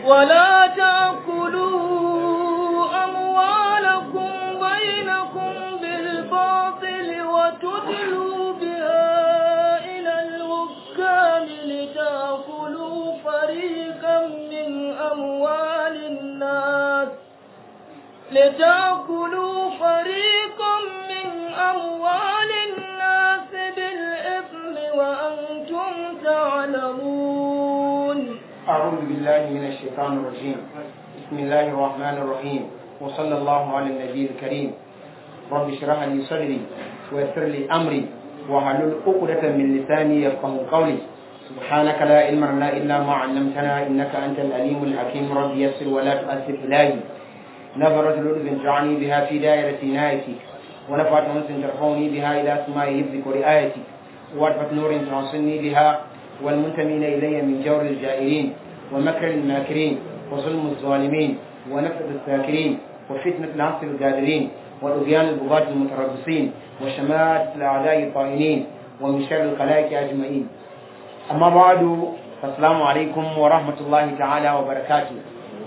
ولا تأكلوا أموالكم بينكم بالباطل وتدلوا بها إلى الحكام لتأكلوا فريقا من أموال الناس لتأكلوا فريقا من أموال الناس بالإثم وأنتم تعلمون أعوذ بالله من الشيطان الرجيم بسم الله الرحمن الرحيم وصلى الله على النبي الكريم رب اشرح لي صدري ويسر لي أمري وحلل عقدة من لساني يفقه قولي سبحانك لا علم لنا إلا ما علمتنا إنك أنت العليم الحكيم رب يسر ولا تؤثر إلهي نظرة لطف جعلني بها في دائرة عنايتك ونفعت أنس ترفعني بها إلى سماء حفظك ورعايتك وعرفة نور تعصني بها والمنتمين إلي من جور الجائرين ومكر الماكرين وظلم الظالمين ونفذ الساكرين وفتنة العصر القادرين وطغيان البغاة المتربصين وشماتة الأعداء الطائنين ومن شر الخلائق أجمعين أما بعد فالسلام عليكم ورحمة الله تعالى وبركاته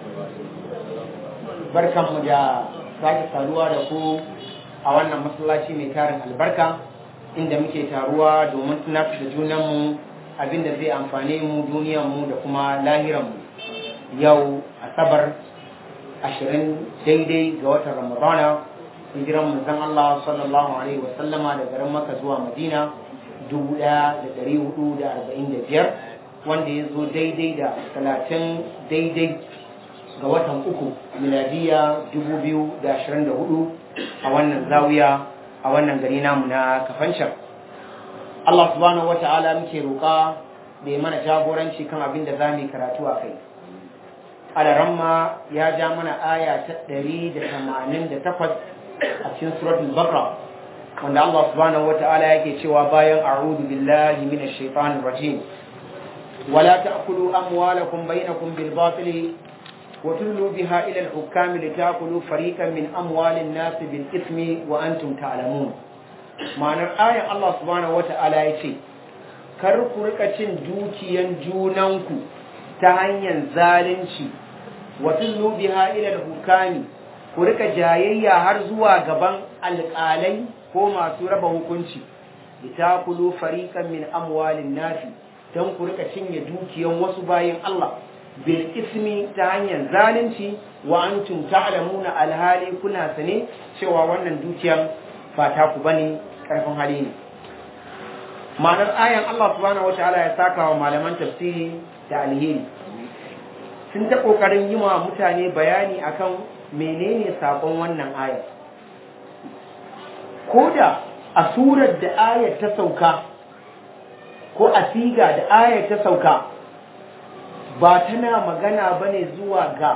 بركة مجا sake saduwa da ku a wannan masallaci mai tarin albarka inda muke taruwa domin tunatar da junanmu abin da zai amfane mu duniyanmu da kuma lahiranmu yau asabar ashirin daidai ga watan ramadana hijiran manzon Allah sallallahu alaihi wasallama da garin maka zuwa madina dubu ɗaya da ɗari hudu da arba'in da biyar wanda ya zo daidai da talatin daidai ga watan uku miladiya dubu biyu da ashirin da hudu a wannan zawiya a wannan gari namu na kafancan Allah subhanahu wa ta'ala muke roƙa da ya mana jagoranci kan abin da za mu yi karatu a kai. Alaramma ya ja mana aya ta ɗari da tamanin da takwas a cikin suratul Bakra wanda Allah subhanahu wa ta'ala yake cewa bayan a'udhu billahi minash shaitanir rajim wala ta'kulu amwalakum bainakum bil batili wa tudlu biha ila al hukami litakulu fariqan min amwalin nas bil ismi wa antum ta'lamun ma'anar ayan Allah subhanahu wata'ala ya ce kar ku rika cin dukiyan junanku ta hanyar zalunci wa tullu biha ila hukami ku rika jayayya har zuwa gaban alƙalai ko masu raba hukunci litakulu fariqan min amwalin nasi dan ku rika cinye dukiyan wasu bayin Allah bil ismi ta hanyar zalunci wa antum ta'lamuna alhali kuna sane cewa wannan dukiyan ba ta ku bane karfin hali ne ma'anar ayan Allah subhanahu wataala ya saka wa malaman tafsiri da alheri sun ta kokarin yi wa mutane bayani akan menene sakon wannan ayar ko da a surar da ayar ta sauka ko a siga da ayar ta sauka ba tana magana bane zuwa ga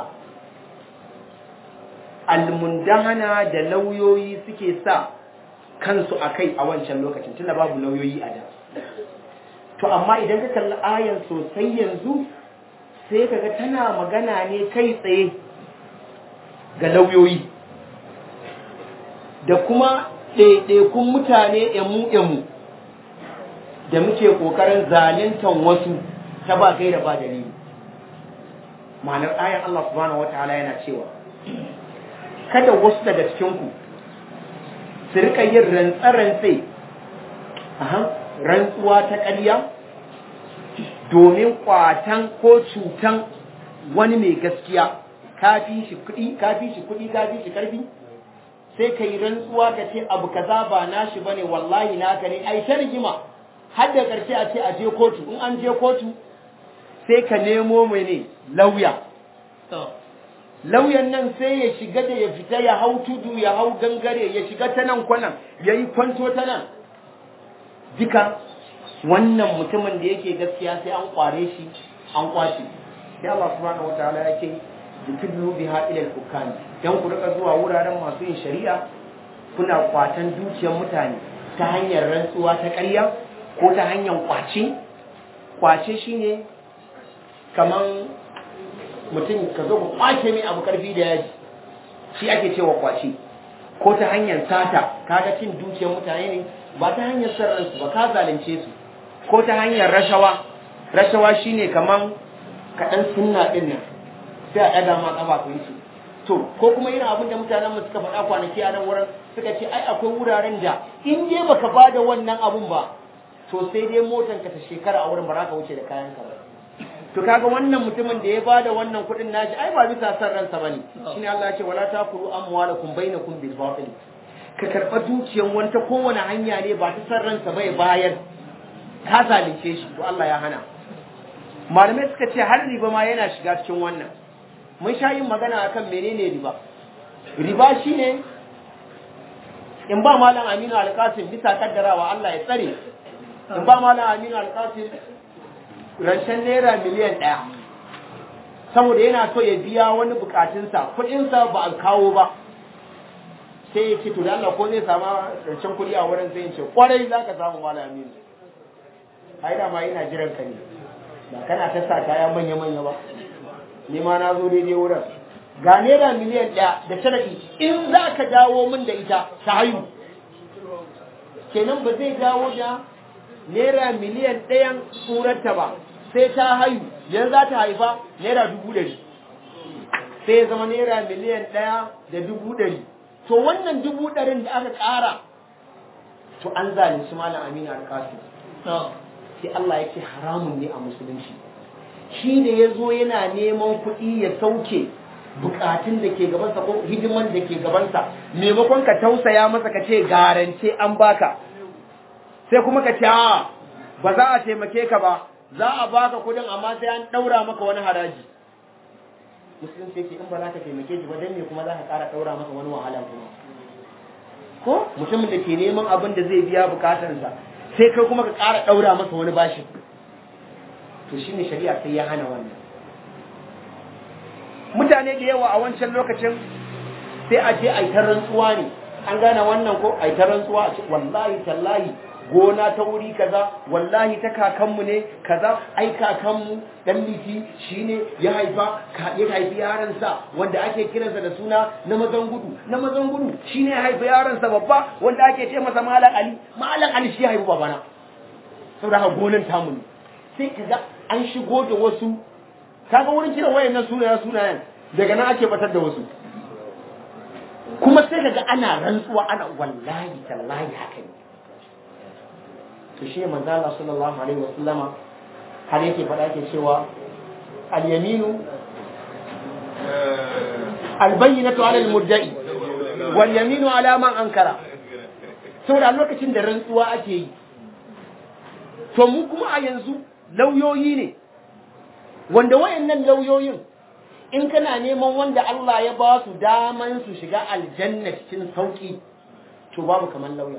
almundahana da lauyoyi suke sa kansu a kai a wancan lokacin tunda babu lauyoyi a da to amma idan ka kalli ayan sosai yanzu sai kaga tana magana ne kai tsaye ga lauyoyi da kuma ɗaiɗaikun mutane emu-emu da muke ƙoƙarin zalintan wasu ta ba kai da ba dalili ma'anar ayan Allah subhanahu wa ta'ala yana cewa kada wasu daga cikinku su rika yin rantsarantse rantsuwa ta ƙarya domin kwatan ko cutan wani mai gaskiya kafi shi kuɗi kafi shi kuɗi kafi shi ƙarfi sai ka yi rantsuwa ka ce abu kaza ba nashi bane wallahi naka ne ai ta rigima har da ƙarshe a ce a je kotu in an je kotu sai ka nemo mai ne lauya lauyan nan sai ya shiga da ya fita ya hau tudu ya hau gangare ya shiga ta nan kwanan ya yi kwanto ta nan duka wannan mutumin da yake gaskiya sai an kware shi an kwace sai Allah subhanahu wataala ya ce yutullu biha ila al-hukam dan ku rika zuwa wuraren masu yin shari'a kuna kwatan dukiyar mutane ta hanyar rantsuwa ta ƙarya ko ta hanyar kwace kwace shine kaman mutum ka zo ku kwace mai abu karfi da yaji shi ake cewa kwace ko ta hanyar sata kaga cin dukiyar mutane ne ba ta hanyar sarransu ba ka zalunce su ko ta hanyar rashawa rashawa shine kaman kaɗan sunna ɗin nan sai a ɗaga ma ƙafa ka wuce to ko kuma irin abin da mutanen mu suka faɗa kwanaki a nan wurin suka ce ai akwai wuraren da in dai baka ba da wannan abun ba to sai dai motan ka ta shekara a wurin ba za ka wuce da kayan ka ba to kaga wannan mutumin da ya ba da wannan kuɗin nashi ai ba bisa san ransa bane shine Allah ya ce wala takulu amwalakum bainakum bil batil ka karɓa dukiyan wani ta kowane hanya ne ba ta san ransa bai bayar ka zalunce shi to Allah ya hana malamai suka ce har riba ma yana shiga cikin wannan mun sha yin magana akan menene riba riba shine in ba malam Aminu Alkasim bisa kaddarawa Allah ya tsare in ba malam Aminu Alkasim rancen naira miliyan ɗaya saboda yana so ya biya wani bukatunsa kuɗinsa ba a kawo ba sai ya ce to da Allah ko zai samu rancen kuɗi a wurin sai ya ce kwarai za ka samu malam Aminu ai da ma yana jiran ka ne ba kana ta sa kaya manya manya ba ni ma na zo daidai wurin ga naira miliyan ɗaya da sharadi in za ka dawo min da ita ta haihu kenan ba zai dawo da naira miliyan ɗayan surarta ba sai ta haihu yanzu za ta haifa naira dubu ɗari sai ya zama naira miliyan ɗaya da dubu ɗari to wannan dubu ɗarin da aka ƙara to an zalunci malam aminu alkasu sai Allah ya ce haramun ne a musulunci shi da ya zo yana neman kuɗi ya sauke bukatun da ke gabansa ko hidiman da ke gabansa maimakon ka tausaya masa ka ce garance an baka sai kuma ka ce a ba za a taimake ka ba za a baka kuɗin amma sai an ɗaura maka wani haraji musulunci yake in ba za ka taimake shi ba dan me kuma za ka ƙara ɗaura masa wani wahala kuma ko mutumin da ke neman abin da zai biya bukatarsa sai kai kuma ka ƙara ɗaura masa wani bashi to shine shari'a sai ya hana wannan mutane da yawa a wancan lokacin sai a je a yi ta rantsuwa ne an gane wannan ko a yi ta rantsuwa a ce wallahi tallahi gona ta wuri kaza wallahi ta kakanmu ne kaza ai kakanmu dan liti shine ya haifa ya haifi yaransa wanda ake kiransa da suna na mazan gudu na mazan gudu shine ya haifi yaransa babba wanda ake ce masa malam ali malam ali shi ya haifi babana saboda haka gonan tamu ne sai kaga an shigo da wasu kaga wurin kiran wayannan sunayen sunayen daga nan ake batar da wasu kuma sai kaga ana rantsuwa ana wallahi tallahi haka ne to shi manzo Allah sallallahu alaihi wasallama har yake faɗa yake cewa al-yaminu al-bayyinatu ala al-mudda'i wal yaminu ala man ankara saboda lokacin da rantsuwa ake yi to mu kuma a yanzu lauyoyi ne wanda wayannan lauyoyin in kana neman wanda Allah ya ba su daman su shiga aljanna cikin sauki to babu kaman lauya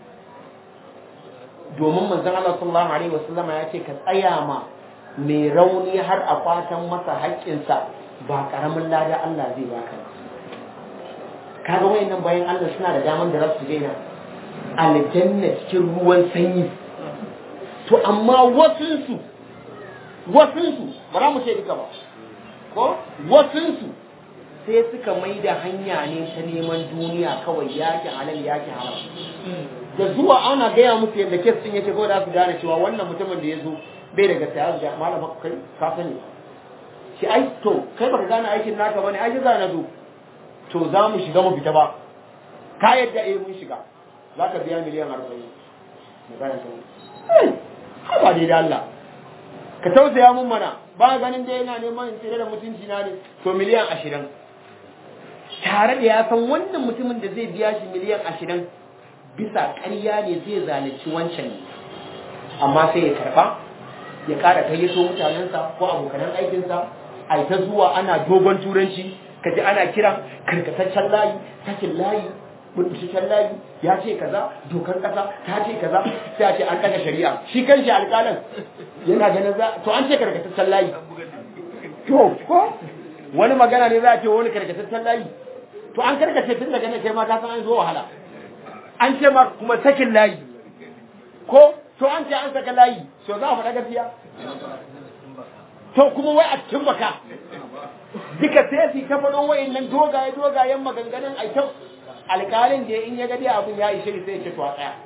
domin manzon Allah sallallahu alaihi wasallama ya ce ka tsaya ma mai rauni har a kwatan masa haƙƙinsa ba ƙaramin lada Allah zai baka kaga wayannan bayan Allah suna da daman da za su daina aljanna cikin ruwan sanyi to amma wasunsu wasunsu ba za mu ce duka ba ko wasunsu sai suka mai da hanya ne ta neman duniya kawai yaki halal yaki haram da zuwa ana gaya musu yadda kes din yake kawai za su gane cewa wannan mutumin da ya zo bai da gaskiya ga malam kai ka sani shi ai to kai baka gane aikin naka bane ai za na zo to za mu shiga mu fita ba ka yadda eh mun shiga za ka biya miliyan arba'in magana ta ba dai da Allah ka tausaya mun mana ba ganin da yana neman in tsere da mutunci na ne to miliyan ashirin tare da ya san wannan mutumin da zai biya shi miliyan ashirin bisa ƙarya ne zai zalunci wancan ne amma sai ya karɓa ya ƙara kayyato mutanensa ko abokanan aikinsa a ta zuwa ana dogon turanci ka ji ana kiran karkataccen layi sakin layi burbushashen layi ya ce kaza dokar kasa ta ce kaza sai a ce an kaga shari'a shi kan shi alƙalan yana ganin za to an ce karkataccen layi to ko wani magana ne za a ce wani karkataccen layi to an karkace tun daga nan kai ma ka san an zo wahala an ce ma kuma sakin layi ko to an ce an saka layi to za a faɗa gaskiya to kuma wai a cikin baka duka sai su ta faɗo wa'annan dogaye dogayen maganganun a kyau alƙalin da in ya gadi abin ya ishe sai ce to a tsaya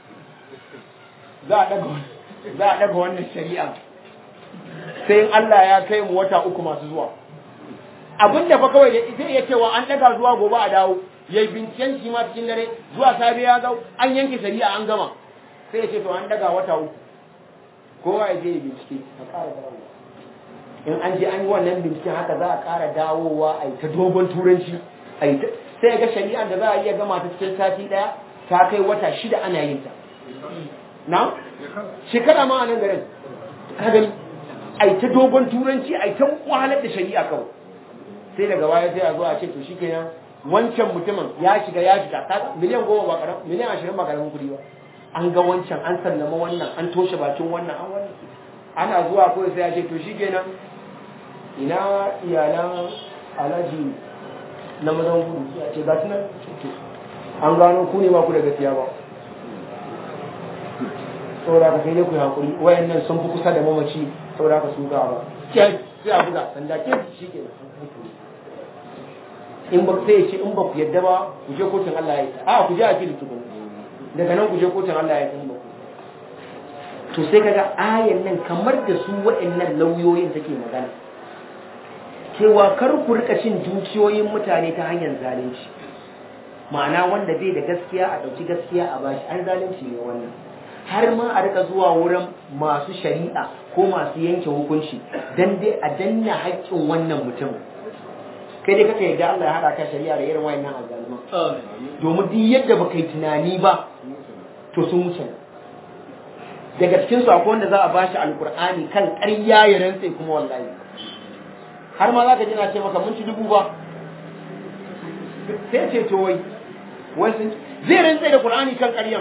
za a daga za a daga wannan shari'a sai in Allah ya kai mu wata uku masu zuwa abin da fa kawai zai iya cewa an daga zuwa gobe a dawo ya yi binciken shi ma cikin dare zuwa safe ya zo an yanke shari'a an gama sai ya ce to an daga wata uku kowa ya je ya bincike a ƙara dawowa in an je an yi wannan binciken haka za a ƙara dawowa a yi ta dogon turanci a yi ta sai ga shari'a da za a iya gama ta cikin sati ɗaya ta kai wata shida ana yin ta na shekara ma a nan garin ka gani a yi ta dogon turanci a yi ta wahalar da shari'a kawai sai daga baya sai a zo a ce to shikenan wancan mutumin ya shiga ya shiga kaga miliyan goma ba karam miliyan ashirin ba karamin kuɗi ba an ga wancan an sallama wannan an toshe bakin wannan an wannan ana zuwa kawai sai ya ce to shikenan ina iyalan alhaji na mazan gudu ya ce gasu nan an gano ku ne ba ku da gaskiya ba saboda ka kai ne ku yi hakuri wayannan sun fi kusa da mamaci saboda ka su ga ba sai a buga sanda ke shi ke in ba sai ya ce in ba ku yadda ba ku je kotun Allah ya yi a ku je a fili tukun daga nan ku je kotun Allah ya yi ba to sai kaga ayan nan kamar da su waɗannan lauyoyin take magana cewa kar ku rika cin dukiyoyin mutane ta hanyar zalunci ma'ana wanda bai da gaskiya a ɗauki gaskiya a bashi an zalunci ne wannan har ma a rika zuwa wurin masu shari'a ko masu yanke hukunci dan dai a danna haƙƙin wannan mutum kai dai kaka yadda Allah ya haɗa ka shari'a da irin wayannan azzaluman domin duk yadda baka yi tunani ba to sun wuce daga cikin su akwai wanda za a bashi alkur'ani kan ƙarya ya rantse kuma wallahi har ma za ka ji na ce maka mun ci dubu ba sai ce to wai wai sun zai rantse da qur'ani kan ƙaryan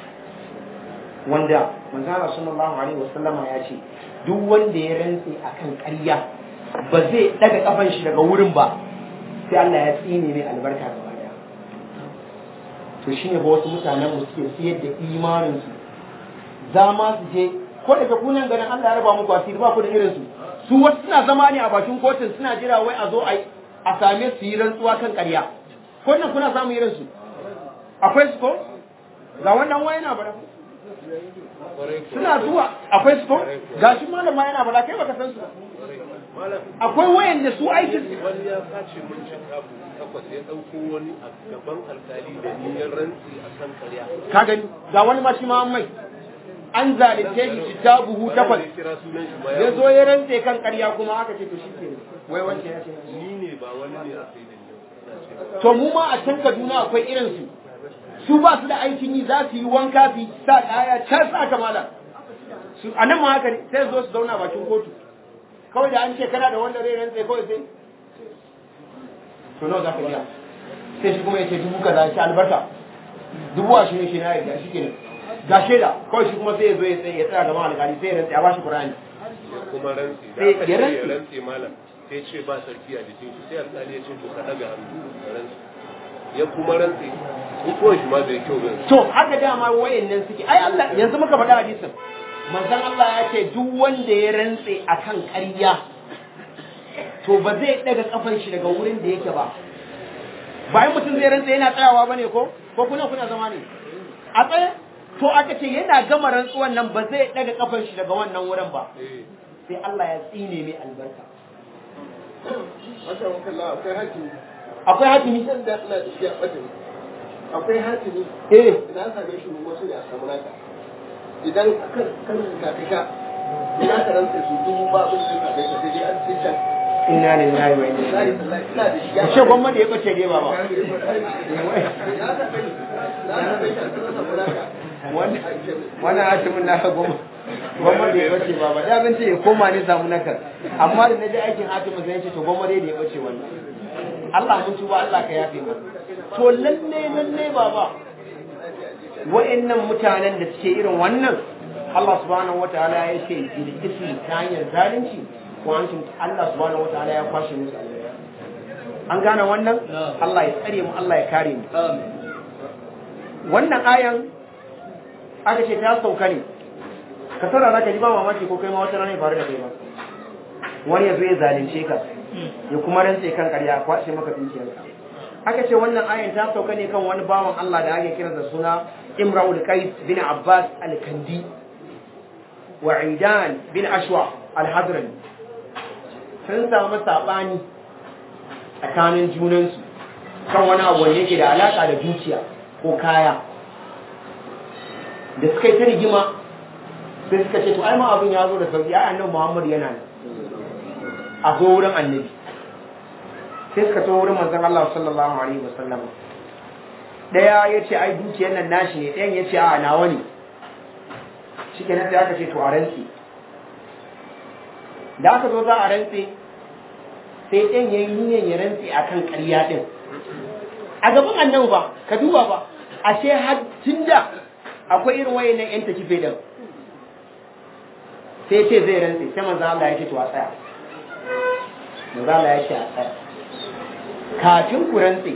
wanda manzara sallallahu alaihi wasallama ya ce duk wanda ya rantse akan ƙarya ba zai daga kafan shi daga wurin ba sai Allah ya tsine mai albarka gaba daya to shine ba wasu mutanen mu suke siyar da imanin su za ma su je ko daga kunan ganin Allah ya raba muku asiri ba ku da irin su su wasu suna zama ne a bakin kotun suna jira wai a zo a a same su yi rantsuwa kan ƙarya ko nan kuna samun irin su akwai su ko ga wannan waya yana bara suna zuwa akwai su ko gashi malama yana bara kai baka san su akwai wayan da su aikin wani ya sace mun shekaru takwas ya ɗauko wani a gaban alkali da niyyar rantsi a kan karya ka gani ga wani ma shi ma an mai an zalunce shi kitabuhu takwas ya kira sunan shi ma ya zo ya rantse kan ƙarya kuma aka ce to shi ke wai wancan ya ce ni ne ba wani ne a sai da ni ina ce to mu ma a can Kaduna akwai irin su su ba su da aikin yi za su yi wanka su yi sa kaya can sa kamala su a nan ma haka ne sai su zo su zauna bakin kotu kawai da an ce kana da wanda zai rantse kawai sai to nawa za ka biya sai shi kuma ya ce dubu kaza shi albarka dubu ashirin shi na yarda shi kenan ga shaida kawai shi kuma sai ya zo ya tsaye ya tsaya gaban alƙali sai ya rantse a bashi Qur'ani ya kuma rantsi da Sai aka ce ya ya rantsi. rantsi malam sai ce ba sarki a jikin shi sai alkali ya ce to ka daga hannu ka rantsi ya kuma rantsi hukumar shi ma bai kyau ba to haka dama wayannan suke ai Allah yanzu muka faɗa hadisin manzon Allah ya ce duk wanda ya rantse akan ƙarya to ba zai daga kafan shi daga wurin da yake ba bayan mutum zai rantse yana tsayawa bane ko ko kuna kuna zama ne a tsaye to aka ce yana gama rantsuwan nan ba zai daga kafan shi daga wannan wurin ba Eh, sai Allah ya tsine mai albarka Masha Allah akwai hatimi. akwai hatimi Idan da ina da shi a ɓatin. Akwai hatimi. eh Idan an same shi wasu ne a samu naka. Idan kan kan ka ka sha. Ina ka rantsa su dubu ba abin da ka kai ka sai dai an ce can. inna lillahi wa inna Wallahi ilaihi wallahi ina da shi ya. ce gwamma da ya bace ne baba Na ka kai. Na ka kai ka samu naka. wannan hatimin na ka goma goma da ya bace ba ba da abin ce ya koma ne samu nakar amma da na ji aikin hatimin sai ce to goma dai da ya bace wannan Allah mun tuba Allah ka yafe mu to lalle lalle baba wa'annan mutanen da suke irin wannan Allah subhanahu wataala ya ce bil ismi ta hanyar zalunci ko an tun Allah subhanahu wataala ya kwashe musu alheri an gane wannan Allah ya tsare mu Allah ya kare mu wannan ayan aka ce ta sauka ne ka saurara ka ji ba mamaki ko kai ma wata rana ya faru da kai ba wani ya zo ya zalunce ka ya kuma rantse kan ƙarya kwace maka dukiyarka aka ce wannan ayan ta sauka ne kan wani bawan Allah da ake kira da suna Imra'ul Qais bin Abbas al-Kandi wa Aidan bin Ashwa al-Hadrami sun samu sabani tsakanin junansu kan wani abu wanda yake da alaka da dukiya ko kaya da suka yi ta rigima sai suka ce to ai ma abin ya zo da sauki ai annabi Muhammad yana nan a zo wurin annabi sai suka to wurin manzon Allah sallallahu alaihi wasallam daya yace ai dukiyar nan nashi ne ɗayan yace a nawa ne shikenan sai aka ce to a rantsi da aka zo za a rantsi sai ɗayan yayi niyyar ya rantsi akan ƙarya din a gaban annabi ba ka duba ba ashe har tunda akwai irin wayannan yan takife din sai ce zai rantsi sai manzo Allah ya ce to a tsaya manzo Allah ya ce a tsaya kafin ku rantsi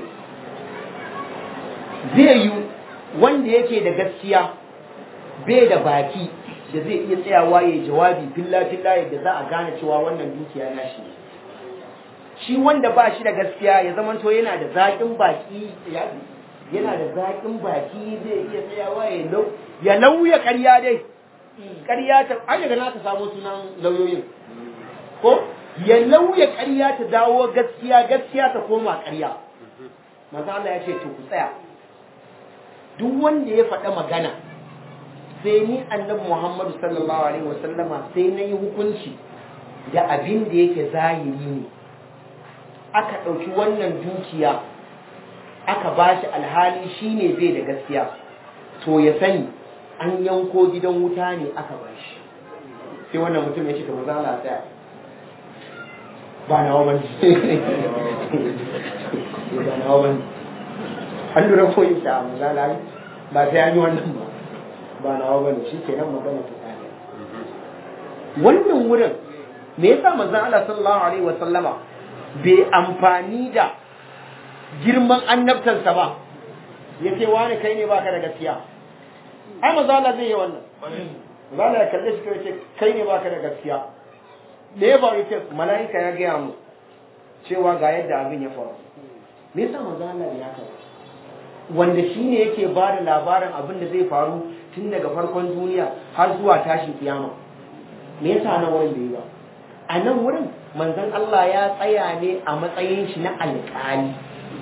zai yi wanda yake da gaskiya bai da baki da zai iya tsayawa ya jawabi filla filla yadda za a gane cewa wannan dukiya na shi shi wanda ba shi da gaskiya ya zama to yana da zaƙin baki yana da zaƙin baki zai iya tsayawa ya lau ya lauya ƙarya dai ƙarya ta an daga na ta samu sunan lauyoyin ko ya lauya ƙarya ta dawo gaskiya gaskiya ta koma ƙarya maza Allah ya ce to ku tsaya duk wanda ya faɗa magana sai ni annabi Muhammadu sallallahu alaihi wasallama sai na yi hukunci da abin da yake zahiri ne aka ɗauki wannan dukiya aka ba shi alhali shi ne bai da gaskiya to ya sani an yanko gidan wuta ne aka ba shi sai wannan mutum ya ce ta maza Allah tsaya ba na wa bane ba na wa bane an lura ko yi ta maza Allah ba sai an yi wannan ba ba na wa bane shi ke nan magana ta tsaya wannan wurin me yasa manzon Allah sallallahu alaihi wa sallama bai amfani da girman annabtansa ba ya ce wani kai ne baka da gaskiya ai manzo Allah zai yi wannan manzo Allah ya kalle shi kai ce kai ne baka da gaskiya da ya faru ce mala'ika ya gaya mu cewa ga yadda abin ya faru me yasa manzo Allah ya haka wanda shine yake ba da labarin abin da zai faru tun daga farkon duniya har zuwa tashin kiyama me yasa nan wurin bai yi ba a nan wurin manzon Allah ya tsaya ne a matsayin shi na alƙali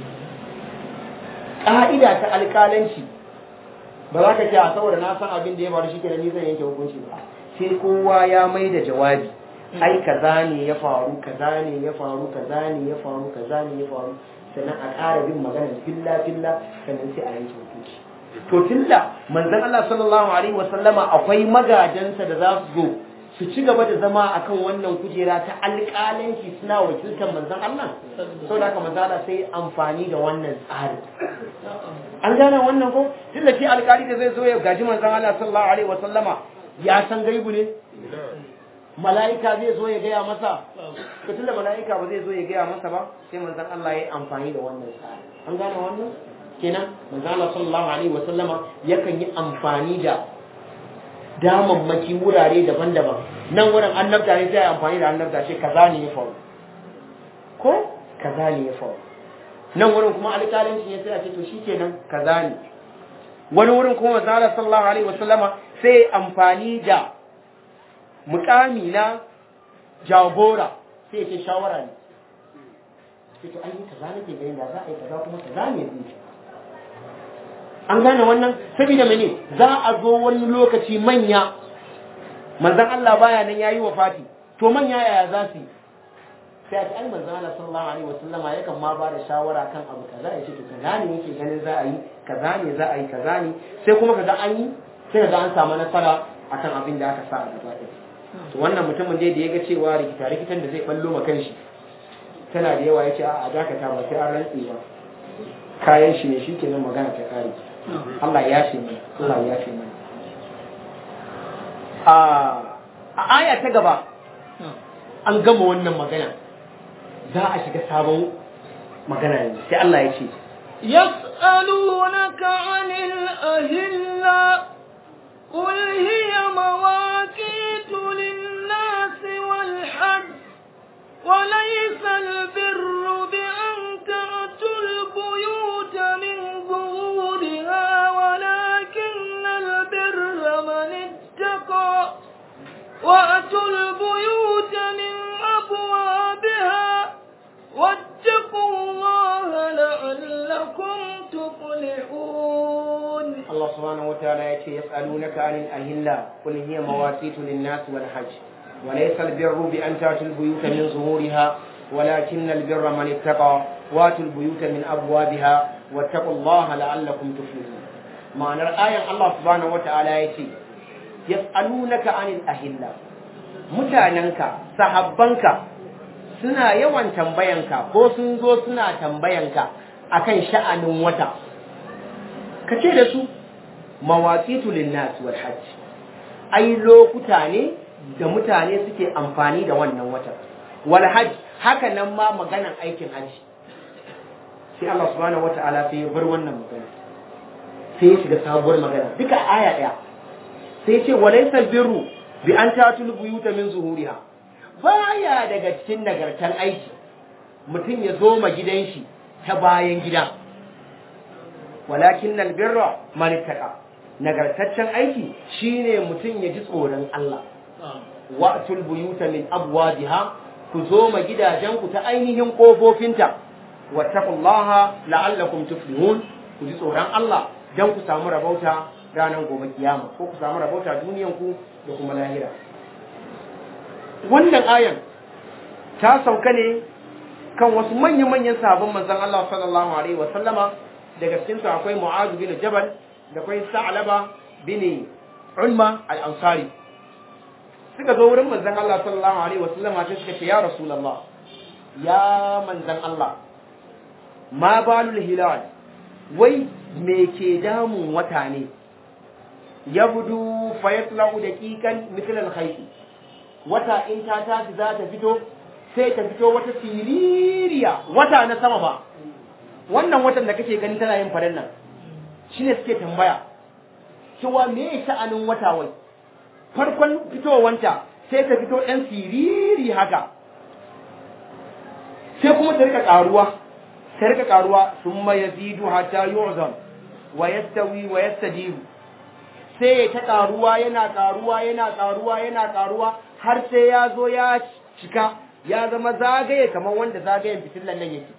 ƙa'ida ta alƙalanci ba za ka ce a saboda na san abin da ya faru shi kenan ni zan yanke hukunci ba sai kowa ya mai da jawabi ai kaza ne ya faru kaza ne ya faru kaza ne ya faru kaza ne ya faru sannan a ƙara bin magana filla filla sannan sai a yanke hukunci to tunda manzon Allah sallallahu alaihi wasallama akwai magajansa da za su zo su ci gaba da zama akan wannan kujera ta alƙalanci suna wakiltar manzon Allah sau da haka manzon Allah sai amfani da wannan tsari an gane wannan ko tun da shi alƙali da zai zo ya gaji manzon Allah sallallahu alaihi wasallama ya san gaibu ne mala'ika zai zo ya gaya masa to tun da mala'ika ba zai zo ya gaya masa ba sai manzon Allah ya yi amfani da wannan tsari an gane wannan kenan manzon Allah sallallahu alaihi wasallama yakan yi amfani da damammaki wurare daban-daban nan wurin annabta ne sai amfani da annabta ce kaza ne ya faru ko kaza ne ya faru nan wurin kuma alƙalanci ne sai a ce to shikenan kaza ne wani wurin kuma manzo sallallahu alaihi wasallama sai amfani da mukami na jagora sai ce shawara ne sai to ai kaza nake ganin da za a yi kaza kuma kaza ne zai an gane wannan saboda mene za a zo wani lokaci manya manzan Allah baya nan yayi wafati to manya yaya za su yi sai a ce ai manzan Allah sallallahu alaihi wasallam yakan ma ba da shawara kan abu kaza ya ce to kaza ne yake ganin za a yi kaza ne za a yi kaza ne sai kuma kaza an yi sai kaga an samu nasara akan abin da aka sa a gaba ɗaya to wannan mutumin dai da ya ga cewa rikita rikitan da zai ballo ma kanshi tana da yawa ya ce a dakata ba sai an rantse ba kayan shi ne shi kenan magana ta kare Allah ya ce mana Allah ya ce mana a aya ta gaba an gama wannan magana za a shiga sabon magana ne sai Allah ya ce يسألونك عن الأهلة قل هي مواقيت للناس والحج وليس البر بأن تأتوا البيوت من ظهورها ولكن البر من اتقى وأتوا البيوت من أبوابها واتقوا subhanahu wataala ya ce yas'alunaka anil ahilla qul hiya mawaqitu lin-nas wal hajj wa laysa al-birru bi an ta'tul buyuta min zuhuriha walakin al-birra man ittaqa wa atul buyuta min abwabiha wattaqullaha la'allakum tuflihun ma'anar ayan Allah subhanahu wataala ya ce yas'alunaka anil ahilla mutanenka sahabbanka suna yawan tambayanka ko sun zo suna tambayanka akan sha'anin wata ka ce da su mawaqitu linnas wal hajj ai lokuta ne da mutane suke amfani da wannan watan wal hajj haka nan ma maganan aikin hajji sai Allah subhanahu wata'ala sai ya bar wannan magana sai ya shiga sabuwar magana duka aya daya sai ya ce walaysal birru bi an tatul buyuta min zuhuriha baya daga cikin nagartan aiki mutum ya zo ma gidan shi ta bayan gida walakin albirra man ittaqa nagartaccen aiki shine mutum ya ji tsoron Allah wa'tul buyuta min abwabiha ku zo ma gidajen ku ta ainihin kofofinta wattaqullaha la'allakum tuflihun ku ji tsoron Allah dan ku samu rabauta ranar gobe kiyama ko ku samu rabauta duniyan ku da kuma lahira wannan ayan ta sauka ne kan wasu manya-manyan sabon manzon Allah sallallahu alaihi wa sallama daga cikin su akwai Mu'adh bin Jabal da akwai Sa'laba bin Ulma al-Ansari suka zo wurin manzon Allah sallallahu alaihi wa sallama sai suka ce ya Rasulullah ya manzon Allah ma balul hilal wai me ke damun wata ne yabdu fayatlau daqiqan mithl al-khayt wata in ta tashi za ta fito sai ta fito wata siririya wata na sama ba wannan watan da kake gani tana yin farin nan shine suke tambaya cewa me sha'anin wata wai farkon fitowanta sai ta fito ɗan siriri haka sai kuma ta rika ƙaruwa ta rika ƙaruwa thumma yazidu hatta yu'zam wa yastawi wa yastadiru sai ya ta ƙaruwa yana ƙaruwa yana ƙaruwa yana ƙaruwa har sai ya zo ya cika ya zama zagaye kamar wanda zagayen fitilan nan yake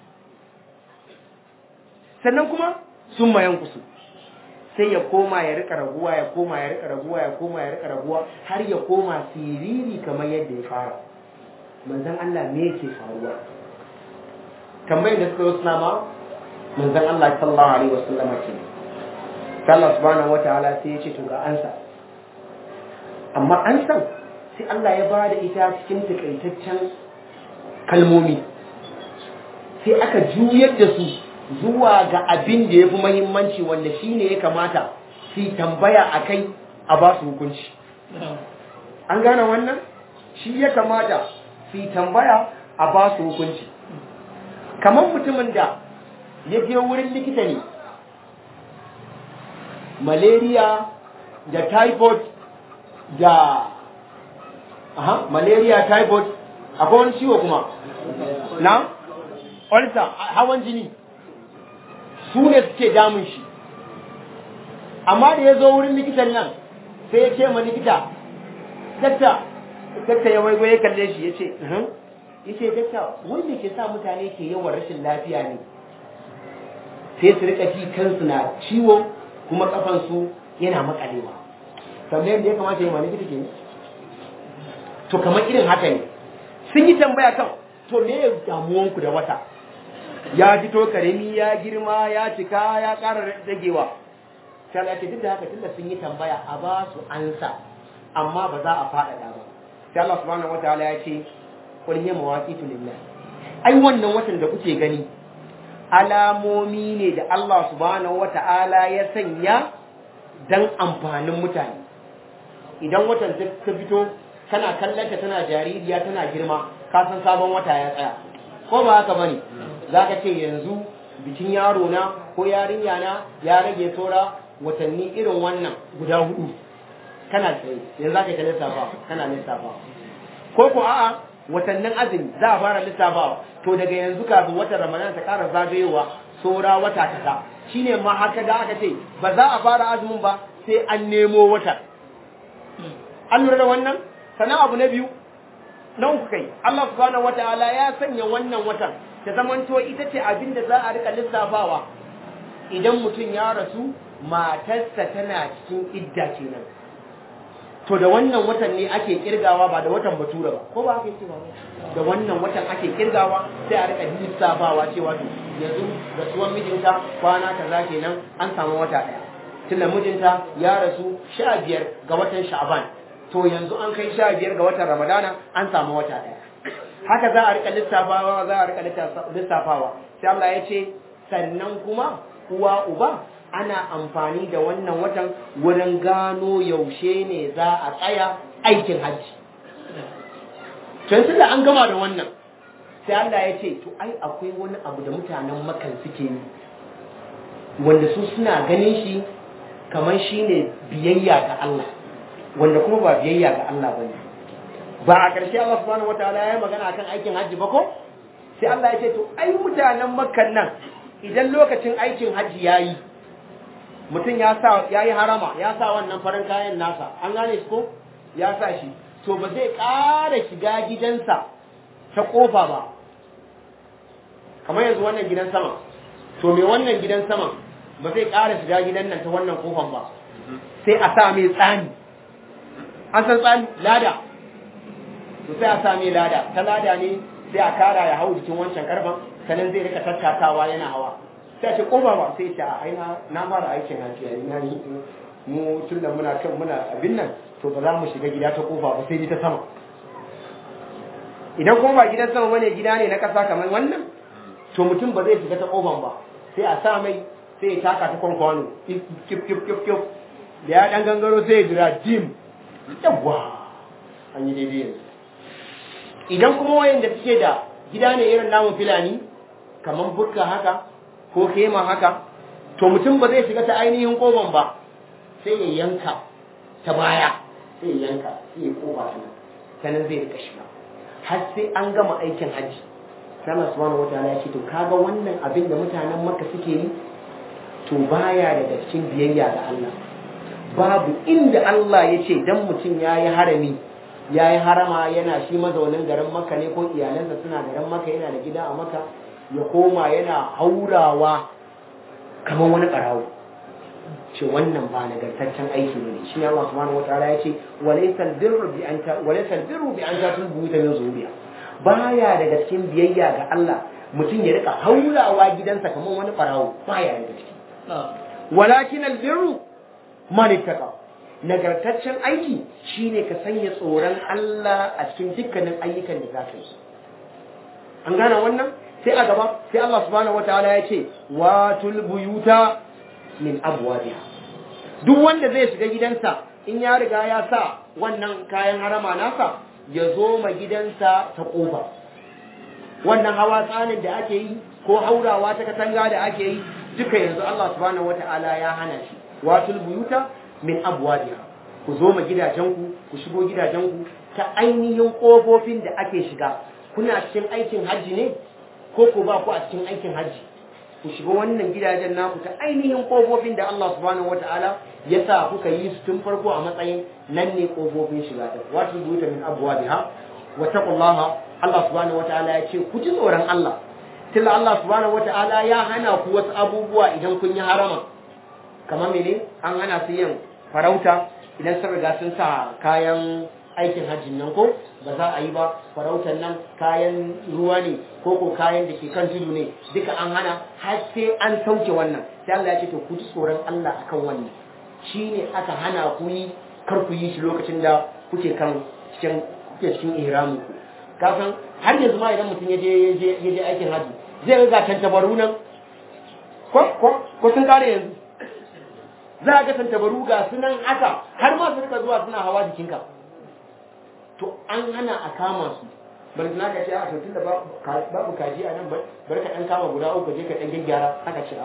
sannan kuma sun mayan kusu sai ya koma ya rika raguwa ya koma ya rika raguwa ya koma ya rika raguwa har ya koma siriri kamar yadda ya fara manzon Allah me yake faruwa tambayar da suka yi suna ma manzon Allah sallallahu alaihi wasallama ce Allah subhanahu wataala sai ya ce to ga ansa amma an san sai Allah ya bada ita cikin takaitaccen kalmomi sai aka juyar da su zuwa ga abin da ya fi mahimmanci wanda shi ne ya kamata su tambaya a kai a ba su hukunci an gane wannan shi ya kamata su tambaya a ba su hukunci kamar mutumin da ya je wurin likita ne malaria da typhoid da aha malaria typhoid akwai wani ciwo kuma na ulcer hawan jini su ne suke damun shi amma da ya zo wurin likitan nan sai ya ce ma likita dakta dakta ya waigo ya kalle shi ya ce ya ce dakta wanda ke sa mutane ke yawan rashin lafiya ne sai su rika ji kansu na ciwo kuma kafansu yana makalewa kamar yadda ya kamata yi ma likita ke to kamar irin haka ne sun yi tambaya kan to me ya damuwanku da wata ya fito karemi ya girma ya cika ya ƙara dagewa sai ya ce duk da haka tunda sun yi tambaya a ba su ansa amma ba za a faɗaɗa ba sai Allah subhanahu wataala ya ce qul hiya mawaqitu lillah ai wannan watan da kuke gani alamomi ne da Allah subhanahu wataala ya sanya dan amfanin mutane idan watan ta fito kana kallon ta tana jaririya tana girma ka san sabon wata ya tsaya ko ba haka bane za ka ce yanzu bikin yaro na ko yarinya na ya rage saura watanni irin wannan guda hudu kana tsaye yanzu za ka ta lissafa kana lissafa ko ko a'a watannin azumi za a fara lissafawa to daga yanzu kafin watan ramadan ta ƙara zagayowa saura wata kaza shine ma haka da aka ce ba za a fara azumin ba sai an nemo wata an lura da wannan sannan abu na biyu na uku kai Allah subhanahu wataala ya sanya wannan watan ta zamanto ita ce abin da za a rika lissafawa idan mutum ya rasu matarsa tana cikin idda kenan to da wannan watan ne ake kirgawa ba da watan batura ba ko ba ake cewa da wannan watan ake kirgawa sai a rika lissafawa cewa to yanzu da tuwon mijinta kwana kaza kenan an samu wata daya tunda mijinta ya rasu sha biyar ga watan sha'ban to yanzu an kai sha biyar ga watan ramadana an samu wata daya haka za a rika lissafawa za a rika lissafawa sai Allah ya ce sannan kuma uwa uba ana amfani da wannan watan wurin gano yaushe ne za a tsaya aikin hajji tun da an gama da wannan sai Allah ya ce to ai akwai wani abu da mutanen makan suke yi wanda su suna ganin shi kamar shi ne biyayya ga Allah wanda kuma ba biyayya ga Allah ba ne ba a ƙarshe Allah subhanahu wataala ya yi magana akan aikin hajji ba ko sai Allah ya ce to ai mutanen makkan nan idan lokacin aikin hajji ya yi mutum ya sa ya yi harama ya sa wannan farin kayan nasa an gane shi ko ya sa shi to ba zai ƙara shiga gidansa ta ƙofa ba kamar yanzu wannan gidan sama to me wannan gidan sama ba zai ƙara shiga gidan nan ta wannan ƙofan ba sai a sa mai tsani an san tsani lada to sai a sa mai lada ta lada ne sai a kara ya hau jikin wancan karfan sanan zai rika tattakawa yana hawa sai ce kofa ba sai ce a aina na fara aikin haji yayi na yi mu tun da muna kan muna abin nan to ba za mu shiga gida ta kofa ba sai ta sama idan kuma ba gidan sama bane gida ne na kasa kamar wannan to mutum ba zai shiga ta kofan ba sai a sa mai sai ya taka ta kwankwano kif kif kif kif da ya dan gangaro sai ya jira jim yawa an yi daidai yanzu idan kuma wayanda suke da gida ne irin namun filani kamar bukka haka ko kema haka to mutum ba zai shiga ta ainihin koban ba sai ya yanka ta baya sai ya yanka sai ya koba ta sanan zai rika shiga har sai an gama aikin hajji sai Allah subhanahu wataala ya ce to kaga wannan abin da mutanen Makka suke yi to baya daga cikin biyayya ga Allah babu inda Allah ya ce dan mutum yayi harami yayi harama yana shi mazaunin garin Makka ne ko iyalansa suna garin Makka yana da gida a Makka ya koma yana haurawa kamar wani ƙarawo ce wannan ba nagartaccen aiki ne shi ne Allah subhanahu wataala ya ce walaysa birru bi an ta walaysa birru bi an ta tulbu ta min zuriya baya daga cikin biyayya ga Allah mutum ya rika haurawa gidansa kamar wani ƙarawo baya daga ciki walakin albirru man ittaqa nagartaccen aiki shine ka sanya tsoron Allah a cikin dukkanin ayyukan da zaka yi an gane wannan sai a gaba sai Allah subhanahu wataala ya ce watul buyuta min abwabiha duk wanda zai shiga gidansa in ya riga ya sa wannan kayan harama nasa ya zo ma gidansa ta kofa wannan hawa tsanin da ake yi ko haurawa ta katanga da ake yi duka yanzu Allah subhanahu wataala ya hana shi watul buyuta min abwabiha ku zo ma gidajenku ku shigo gidajenku ta ainihin kofofin da ake shiga kuna cikin aikin hajji ne ko ku ba ku a cikin aikin hajji ku shiga wannan gidajen naku ta ainihin kofofin da Allah subhanahu wataala ya sa kuka yi su tun farko a matsayin nan ne kofofin shiga ta wato buta min abwabiha wa taqullaha Allah subhanahu wataala ya ce ku ji tsoron Allah tilla Allah subhanahu wataala ya hana ku wasu abubuwa idan kun yi harama kamar mene an hana su yin farauta idan sun riga sun sa kayan aikin hajjin nan ko ba za a yi ba farautar nan kayan ruwa ne ko ko kayan da ke kan tudu ne duka an hana har sai an sauke wannan sai Allah ya ce to ku ji tsoron Allah akan wannan shine aka hana ku yi kar ku yi shi lokacin da kuke kan cikin kuke cikin ihramu ku kafin har yanzu ma idan mutum ya je ya je aikin hajji zai ga tantabaru nan ko ko ko sun kare yanzu za a ga tantabaru ga sunan haka har ma su rika zuwa suna hawa jikinka to an hana a kama su bari na ka ce a tun da babu kaji a nan bari ka dan kama guda uku je ka dan gyaggyara aka ce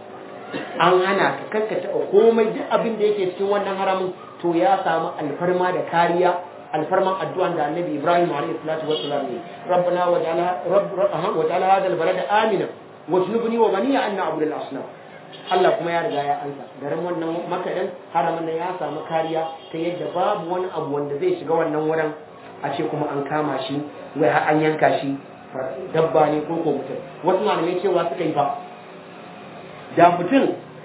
an hana ka kanka taɓa komai duk abin da yake cikin wannan haramun to ya samu alfarma da kariya alfarman addu'an da annabi ibrahim alaihi salatu wassalam ne rabbana waj'alha waj'alha hadha albalada amina wajnubni wa baniya an na'budu al-asnam Allah kuma ya riga ya ansa garin wannan makadan haramin nan ya samu kariya ta yadda babu wani abu wanda zai shiga wannan wurin a ce kuma an kama shi wai har an yanka shi dabba ne ko ko mutum wasu malamai cewa suka yi ba da mutum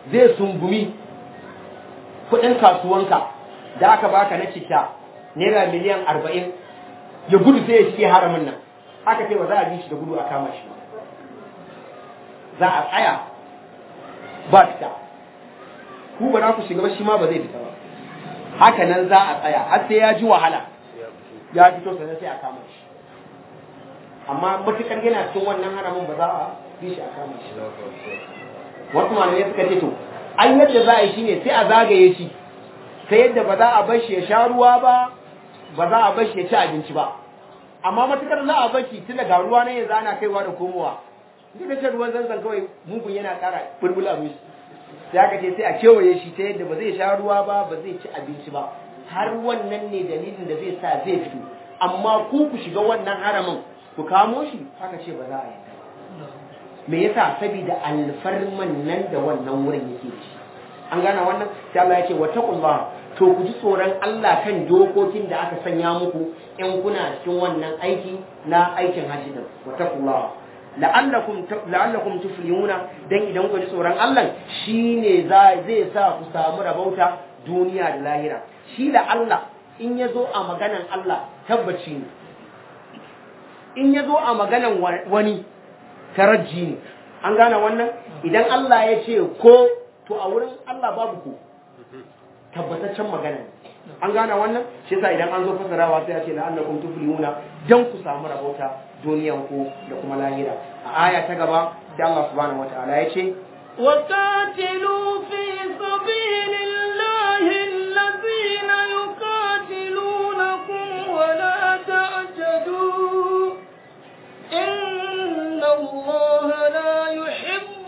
zai sungumi kudin kasuwanka da aka baka na citta naira miliyan arba'in ya gudu sai ya shige haramin nan aka ce ba za a bi shi da gudu a kama shi ba za a tsaya ba fita ku ba za ku shiga ba shi ma ba zai fita ba haka nan za a tsaya har sai ya ji wahala ya fito sannan sai a kama shi amma matukar yana cikin wannan haramin ba za a bi shi a kama shi wasu malamai suka ce to an yadda za a yi shine sai a zagaye shi ta yadda ba za a bar shi ya sha ruwa ba ba za a bar shi ya ci abinci ba amma matukar za a bar shi tun daga ruwa na yanzu ana kaiwa da komowa duk da shan ruwan zanzan kawai mugun yana ƙara bulbula musu sai aka ce sai a kewaye shi ta yadda ba zai sha ruwa ba ba zai ci abinci ba har wannan ne dalilin da zai sa zai fito amma ku ku shiga wannan haramin ku kamo shi aka ce ba za a yarda ba me yasa saboda alfarman nan da wannan wurin yake ci an gane wannan sai Allah ya ce wa taqullah to ku ji tsoron Allah kan dokokin da aka sanya muku in kuna cikin wannan aiki na aikin hajji din wa taqullah la'allakum la'allakum tuflihuna dan idan ku ji tsoron Allah shine zai sa ku samu rabauta duniya da lahira shi da Allah in ya zo a maganan Allah tabbaci ne in ya zo a maganan wani tarajji ne an gane wannan idan Allah ya ce ko to a wurin Allah babu ko tabbataccen magana an gane wannan shi yasa idan an zo fasarawa sai ya ce la'allakum tuflihuna dan ku samu rabauta duniyan ku da kuma lahira a aya ta gaba da Allah subhanahu wataala ya ce وقاتلوا في سبيل الله الذين يقاتلونكم ولا تعتدوا إن الله لا يحب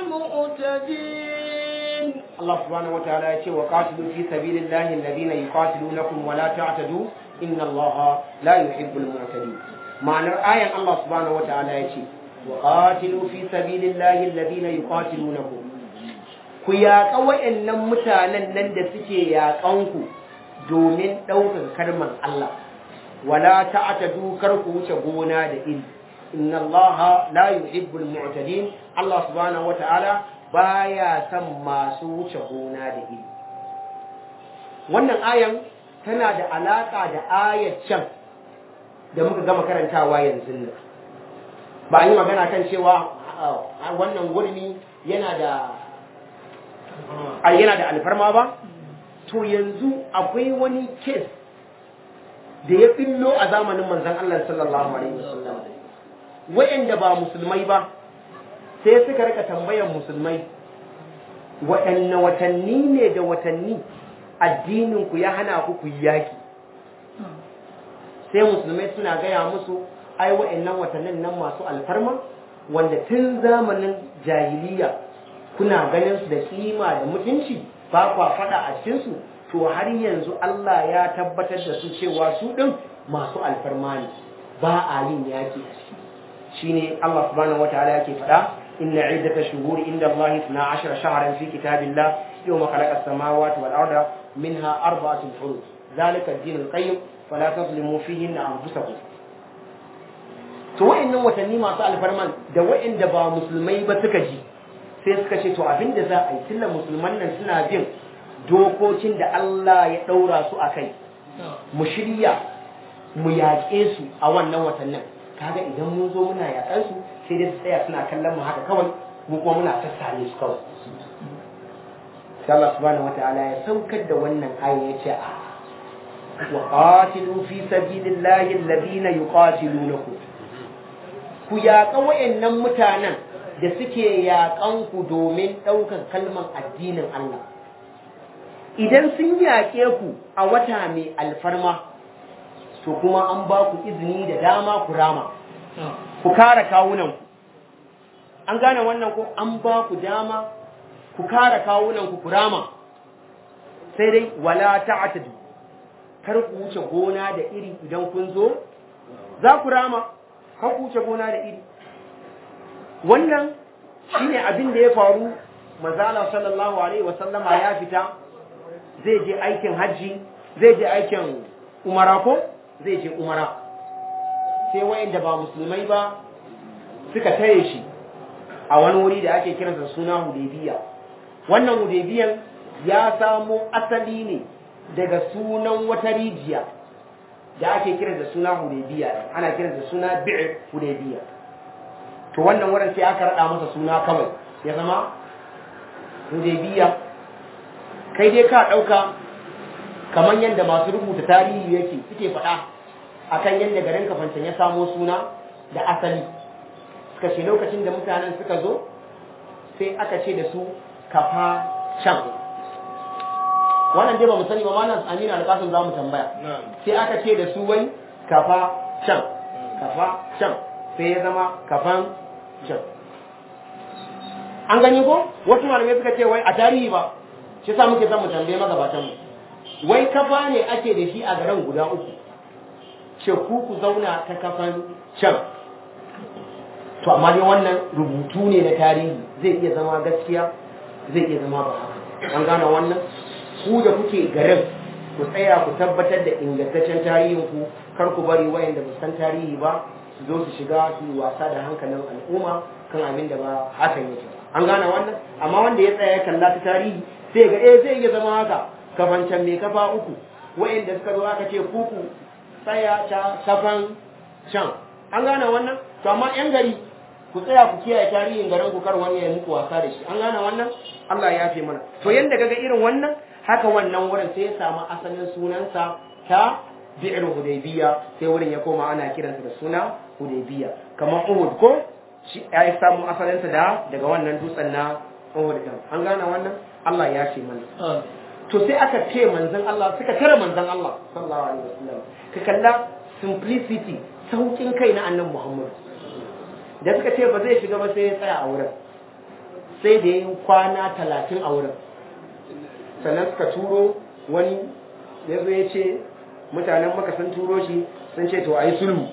المعتدين Allah subhanahu wataala ya ce wa qatilu fi sabilillahi alladhina yuqatilunakum wa la ta'tadu inna Allah la yuhibbul mu'tadin ma'anar ayan Allah subhanahu wataala ya ce wa qatilu fi sabilillahi alladhina yuqatilunakum ku yaƙa wa'annan mutanen nan da suke yaƙanku domin ɗaukar kalmar Allah wala ta'tadu kar ku wuce gona da iri inna Allah la yuhibbul mu'tadin Allah subhanahu wataala baya son masu wuce gona da iri wannan ayan tana da alaka da ayat can da muka gama karantawa yanzu nan ba an yi magana kan cewa wannan gurmi yana da yana da alfarma ba to yanzu akwai wani kes da ya fillo a zamanin manzon Allah sallallahu alaihi wasallam wayanda ba musulmai ba sai suka rika tambayan musulmai waɗanne watanni ne da watanni addininku ya hana ku ku yaki sai musulmai suna gaya musu ai waɗannan watannin nan masu alfarma wanda tun zamanin jahiliya kuna ganin su da kima da mutunci ba kwa faɗa a cikinsu to har yanzu Allah ya tabbatar da su cewa su ɗin masu alfarma ne ba a yin yaki a ciki shine Allah subhanahu wataala yake faɗa إن عدة شهور عند الله اثنا عشر شهرا في كتاب الله يوم خلق السماوات والأرض منها أربعة حروف ذلك الدين القيم فلا تظلموا فيهن أنفسكم to wa'annan watanni masu alfarman da wa'anda ba musulmai ba suka ji sai suka ce to abin da za a yi tilla musulman nan suna bin dokokin da Allah ya ɗaura su a kai mu shirya mu yaƙe su a wannan watannin kaga idan mun zo muna yaƙar su sai dai su tsaya suna kallon mu haka kawai mu kuma muna sassane su kawai sai Allah subhanahu wataala ya saukar da wannan aya ya ce a wa qatilu fi sabilillahi alladhina yuqatilunakum ku yaƙa wayannan mutanen da suke yaƙan ku domin ɗaukar kalman addinin Allah idan sun yaƙe ku a wata mai alfarma to kuma an ba ku izini da dama ku rama ku kare kawunanku an gane wannan ko an ba ku dama ku kare kawunanku ku rama sai dai wala ta'tadu kar ku wuce gona da iri idan kun zo za ku rama kar ku wuce gona da iri wannan shine abin da ya faru manzala sallallahu alaihi wasallama ya fita zai je aikin hajji zai je aikin umara ko zai je umara sai wayanda ba musulmai ba suka tare shi a wani wuri da ake kiransa suna hudaybiya wannan hudaybiyan ya samo asali ne daga sunan wata rijiya da ake kira da suna hudaybiya ana kira da suna bi'r hudaybiya to wannan wurin sai aka rada masa suna kawai ya zama hudaybiya kai dai ka dauka kamar yadda masu rubuta tarihi yake suke faɗa akan yadda garin kafancan ya samo suna da asali suka ce lokacin da mutanen suka zo sai aka ce da su kafa can wannan dai ba mu sani ba ma nan amina alƙasun za mu tambaya sai aka ce da su wai kafa can kafa can sai ya zama kafan can an gani ko wasu malamai suka ce wai a tarihi ba shi sa muke son mu tambaye magabatan mu wai kafa ne ake da shi a garin guda uku ce ku ku zauna ta kafan can to amma dai wannan rubutu ne na tarihi zai iya zama gaskiya zai iya zama ba haka an gane wannan ku da kuke garin ku tsaya ku tabbatar da ingantaccen tarihin ku kar ku bari wayanda ba san tarihi ba su zo su shiga su yi wasa da hankalin al'umma kan abin da ba hakan yake an gane wannan amma wanda ya tsaya ya kalla ta tarihi sai ga eh zai iya zama haka kafancan mai kafa uku wayanda suka zo aka ce kuku tsaya ta kafan can an gane wannan to amma yan gari ku tsaya ku kiyaye tarihin garin ku kar wani ya muku wasa da shi an gane wannan Allah ya yafe mana to yanda kaga irin wannan haka wannan wurin sai ya samu asalin sunansa ta bi'r hudaybiya sai wurin ya koma ana kiransa da suna hudaybiya kamar uhud ko shi ya samu asalinsa da daga wannan dutsen na uhud din an gane wannan Allah ya yafe mana to sai aka ce manzon Allah suka tare manzon Allah sallallahu alaihi wasallam ka kalla simplicity saukin kai na annabi Muhammad da suka ce ba zai shiga ba sai ya tsaya a wurin sai da yi kwana talatin a wurin sannan suka turo wani ya zo ya ce mutanen maka sun turo shi sun ce to a yi sulhu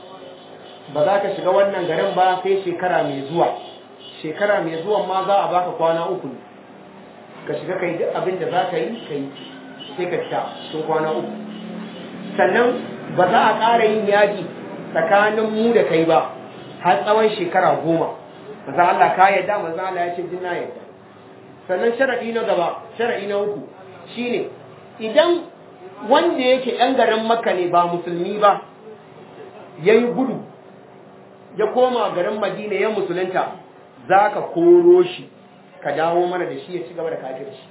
ba za ka shiga wannan garin ba sai shekara mai zuwa shekara mai zuwa ma za a baka kwana uku ne ka shiga kai duk abin da za ka yi ka yi sai ka fita sun kwana uku sannan ba za a ƙara yin yaƙi tsakanin mu da kai ba har tsawon shekara goma maza Allah ka yadda maza Allah ya ce jin na yadda sannan sharaɗi na gaba sharaɗi na uku shine idan wanda yake ɗan garin makka ne ba musulmi ba ya yi gudu ya koma garin madina ya musulunta za ka koro shi ka dawo mana da shi ya ci gaba da kafir shi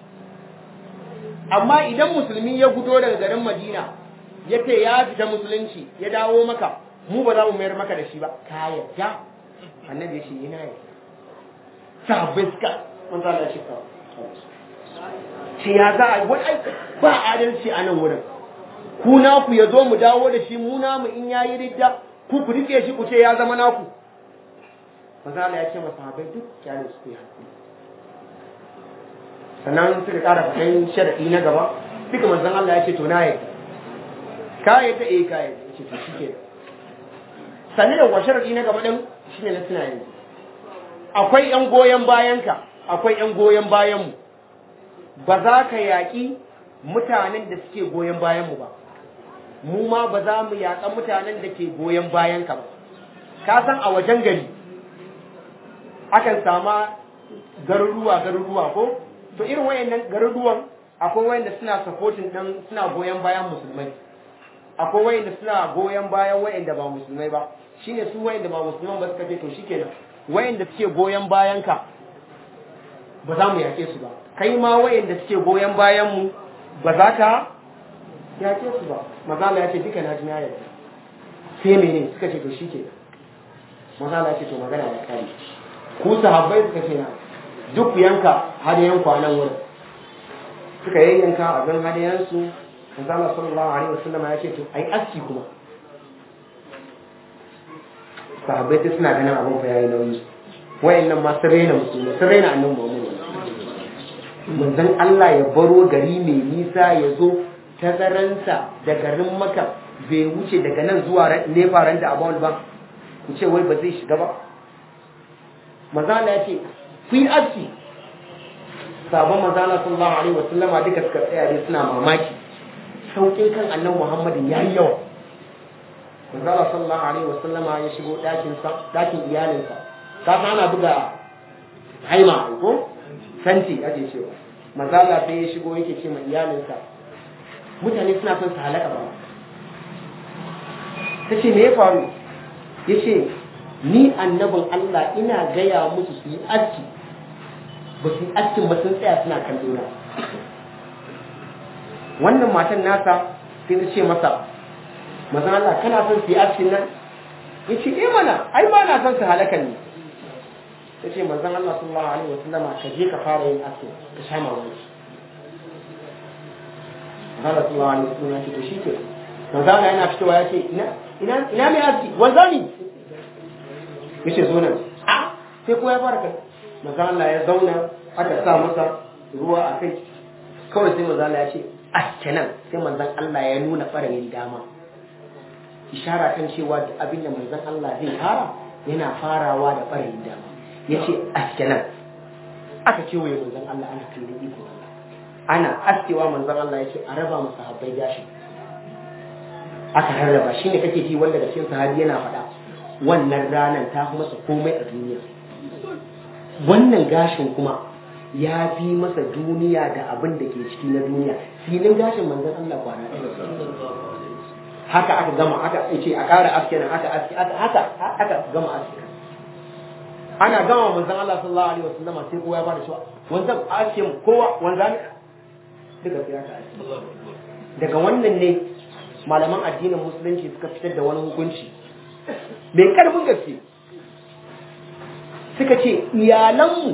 amma idan musulmi ya gudo daga garin madina ya ce ya fita musulunci ya dawo maka mu ba za mu mayar maka da shi ba ka yadda annabi ya ce yana yi sabbin suka mun zala shi ka ce ya za a wani ba adalci a nan wurin ku naku ya zo mu dawo da shi mu namu in ya yi ridda ku ku rike shi ku ce ya zama naku manzala ya ce masahabai duk kyale su yi hakuri sannan suka kara fatan sharadi na gaba duka manzon Allah ya ce to na yi ka yi ta eh ka yi ce to shi ke sannan da wa sharadi na gaba din shine na tuna yanzu akwai yan goyon bayanka akwai yan goyon bayanmu ba za ka yaƙi mutanen da suke goyon bayanmu ba mu ma ba za mu yaƙa mutanen da ke goyon bayanka ba ka san a wajen gari akan sama garuruwa garuruwa ko to irin wayannan garuruwan akwai wayanda suna supporting dan suna goyon bayan musulmai akwai wayanda suna goyon bayan wayanda ba musulmai ba shine su wayanda ba musulman ba suka ce to shikenan wayanda suke goyon bayan ka ba za mu yake su ba kai ma wayanda suke goyon bayan mu ba za ka yake su ba mazala ya ce duka na ji na yarda sai mene suka ce to shikenan mazala ya ce to magana da kai ku sahabbai suka ce na duk yanka hadayen kwanan wurin suka yayyanka abin hadayensu manzala sallallahu alaihi wasallam ya ce to ai aski kuma sahabbai ta suna ganin abin fa yayi nauyi wayannan ma sun raina musulmi sun raina annabi Muhammad manzon Allah ya baro gari mai nisa ya zo tazaransa da garin Makka bai wuce daga nan zuwa nefaran da abawal ba ku ce wai ba zai shiga ba manzon ya ce ku yi aski sabon manzana sallallahu alaihi wa sallama duka suka tsaya dai suna mamaki saukin kan annabi muhammadin ya yi yawa manzana sallallahu alaihi wa sallama ya shigo ɗakin ɗakin iyalinsa ka san ana buga haima ko santi ake cewa mazala sai ya shigo yake ce ma iyalinsa mutane suna son su halaka ba ta ce me ya faru ya ce ni annabin Allah ina gaya musu su yi aski ba su yi askin ba sun tsaya suna kan na wannan matan nasa sai ta ce masa mazan Allah kana son su yi askin nan ya ce eh mana ai ba na son su halaka ne ta ce manzan Allah sallallahu alaihi wasallama ka je ka fara yin askin ka sha mamaki Allah sallallahu alaihi wasallam ya ce to shike manzan Allah yana fitowa ya ce ina ina ina mai aski wanzani yace zo nan a sai ko ya fara kai manzan Allah ya zauna aka sa masa ruwa a kai kawai sai manzan Allah ya ce aske nan sai manzan Allah ya nuna ɓarayin dama ishara kan cewa duk abin da manzan Allah zai fara yana farawa da ɓarayin dama ya ce aske nan aka kewaye manzan Allah ana kallon iko ana askewa manzan Allah ya ce a raba masa habbai gashi aka rarraba shine kake ji wanda da cikin sahabi yana faɗa wannan ranar ta fi masa komai a duniya wannan gashin kuma ya fi masa duniya da abin da ke ciki na duniya filin gashin manzan Allah kwana ɗaya haka aka gama aka ce a ƙara aske nan aka aske haka aka gama aske ana gama manzan Allah sallallahu alaihi wasallam sai kowa ya bada cewa wanzan aske kowa wanzan duka sai aka aske daga wannan ne malaman addinin musulunci suka fitar da wani hukunci mai karfin gaske suka ce iyalanmu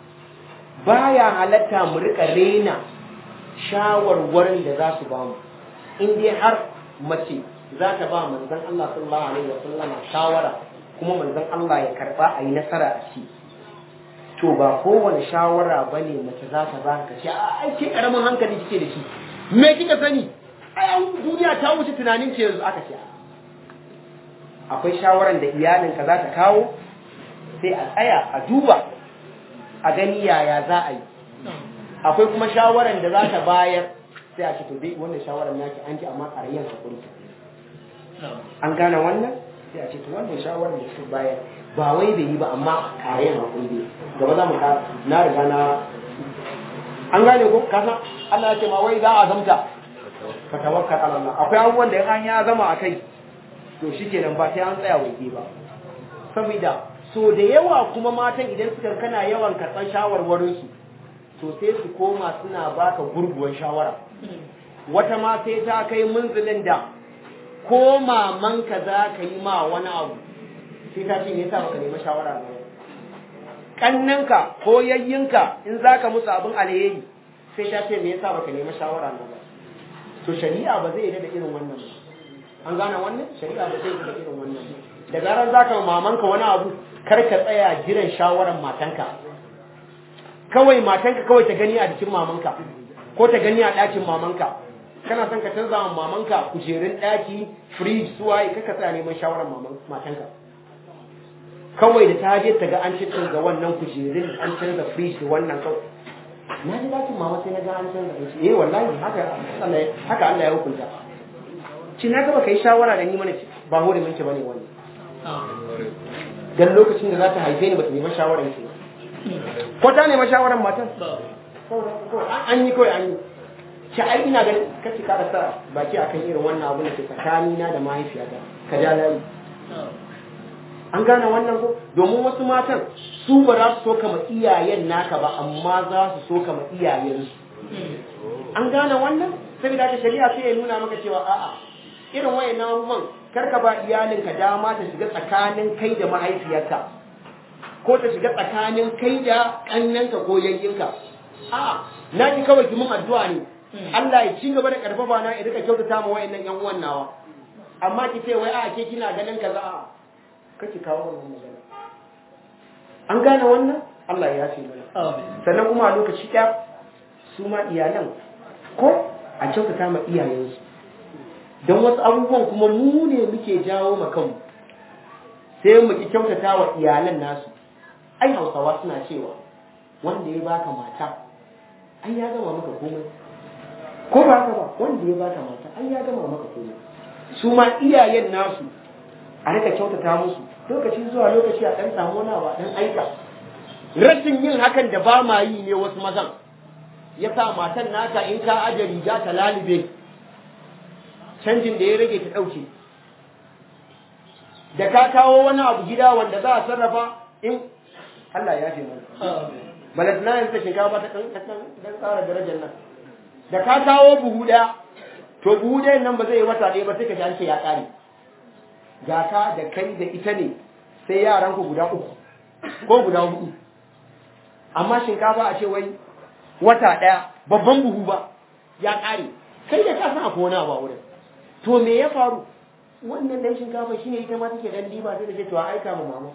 baya halatta mu rika rena shawarwarin da za su ba mu in dai har mace za ta ba manzon Allah sallallahu alaihi wasallam shawara kuma manzon Allah ya karba a yi nasara a ci to ba kowane shawara bane mace za ta ba ka ce a ai ke karamin hankali kike da shi me kika sani ai an duniya ta wuce tunanin ke yanzu aka ce akwai shawaran da iyalinka za ta kawo sai a tsaya a duba a gani yaya za a yi akwai kuma shawaran da za ta bayar sai a ce to dai wannan shawaran naki an ji amma ƙarayyar hakuri an gane wannan sai a ce to wannan shawaran da su bayar ba wai bai yi ba amma ƙarayyar hakuri ne gaba za mu ka na riga na an gane ko kasa Allah ya ce ma wai za a zamta ka tawakkal ala Allah akwai abubuwan da an ya zama a kai to shikenan ba sai an tsaya waje ba saboda so da yawa kuma matan idan suka kana yawan karɓar shawarwarinsu to sai su koma suna baka gurguwar shawara wata ma sai ta kai munzulin da ko mamanka za ka yi ma wani abu sai ta ce me yasa baka nemi shawara ba kannanka ko yayyinka in za ka musu abin alheri sai ta ce me yasa baka nemi shawara ba to shari'a ba zai yi da irin wannan ba an gane wannan shari'a ba zai yi da irin wannan ba da zarar za ka mamanka wani abu kar ka tsaya jiran shawaran matanka kawai matanka kawai ta gani a jikin mamanka ko ta gani a ɗakin mamanka kana son ka canza wa mamanka kujerun ɗaki fridge suwaye kaka tsaya neman shawaran matanka kawai da ta je ta ga an canza wannan kujerun an canza fridge da wannan kawai na ji ɗakin mama sai na ga an canza ɗaki eh wallahi haka haka Allah ya hukunta ci na gaba kai shawara da ni mana ba hore minki bane wannan dan lokacin da za ta haife ni ba ta nemi shawaran ki ko ta nemi shawaran matan an yi kawai an yi ki ai ina ganin kace ka sa baki akan irin wannan abu da ke tsakani na da mahaifiyata ka ja layi an gane wannan ko domin wasu matan su ba za su so kama iyayen naka ba amma za su so kama iyayensu an gane wannan saboda haka shari'a sai ya nuna maka cewa a'a irin wayannan abubuwan karka ba iyalinka dama ta shiga tsakanin kai da mahaifiyarka ko ta shiga tsakanin kai da kannanka ko yayyinka a na ji kawai kimin addu'a ne Allah ya ci gaba da karfafa na ya rika kyautata ma wayannan yan uwan nawa amma ki ce wai a ke kina ganin kaza a kake kawo wannan magana an gane wannan Allah ya ce mana sannan kuma a lokaci ɗaya su ma iyalan ko a kyautata ma iyayensu don wasu abubuwan kuma mu ne muke jawo ma kanmu sai mu ki kyautata wa iyalan nasu ai hausawa suna cewa wanda ya baka mata ai ya gama maka komai ko ba haka ba wanda ya baka mata ai ya gama maka komai su ma iyayen nasu a rika kyautata musu lokaci zuwa lokaci a dan samu wani ba dan aika rashin yin hakan da ba ma yi ne wasu mazan ya sa matan naka in ka aje riga ta lalube canjin da ya rage ta ɗauke da ka kawo wani abu gida wanda za a sarrafa in Allah ya ce mana balat na yanzu shinkafa ta kan dan tsara darajar nan da ka kawo buhu ɗaya to buhu ɗayan nan ba zai yi wata ɗaya ba sai ka ji an ce ya ƙare ga ka da kai da ita ne sai yaran ku guda uku ko guda hudu amma shinkafa a ce wai wata ɗaya babban buhu ba ya ƙare kai da ka san akwai wani abu a wurin to me ya faru wannan dan shinkafa shine ita ma take dan diba sai da ce to a aika ma mama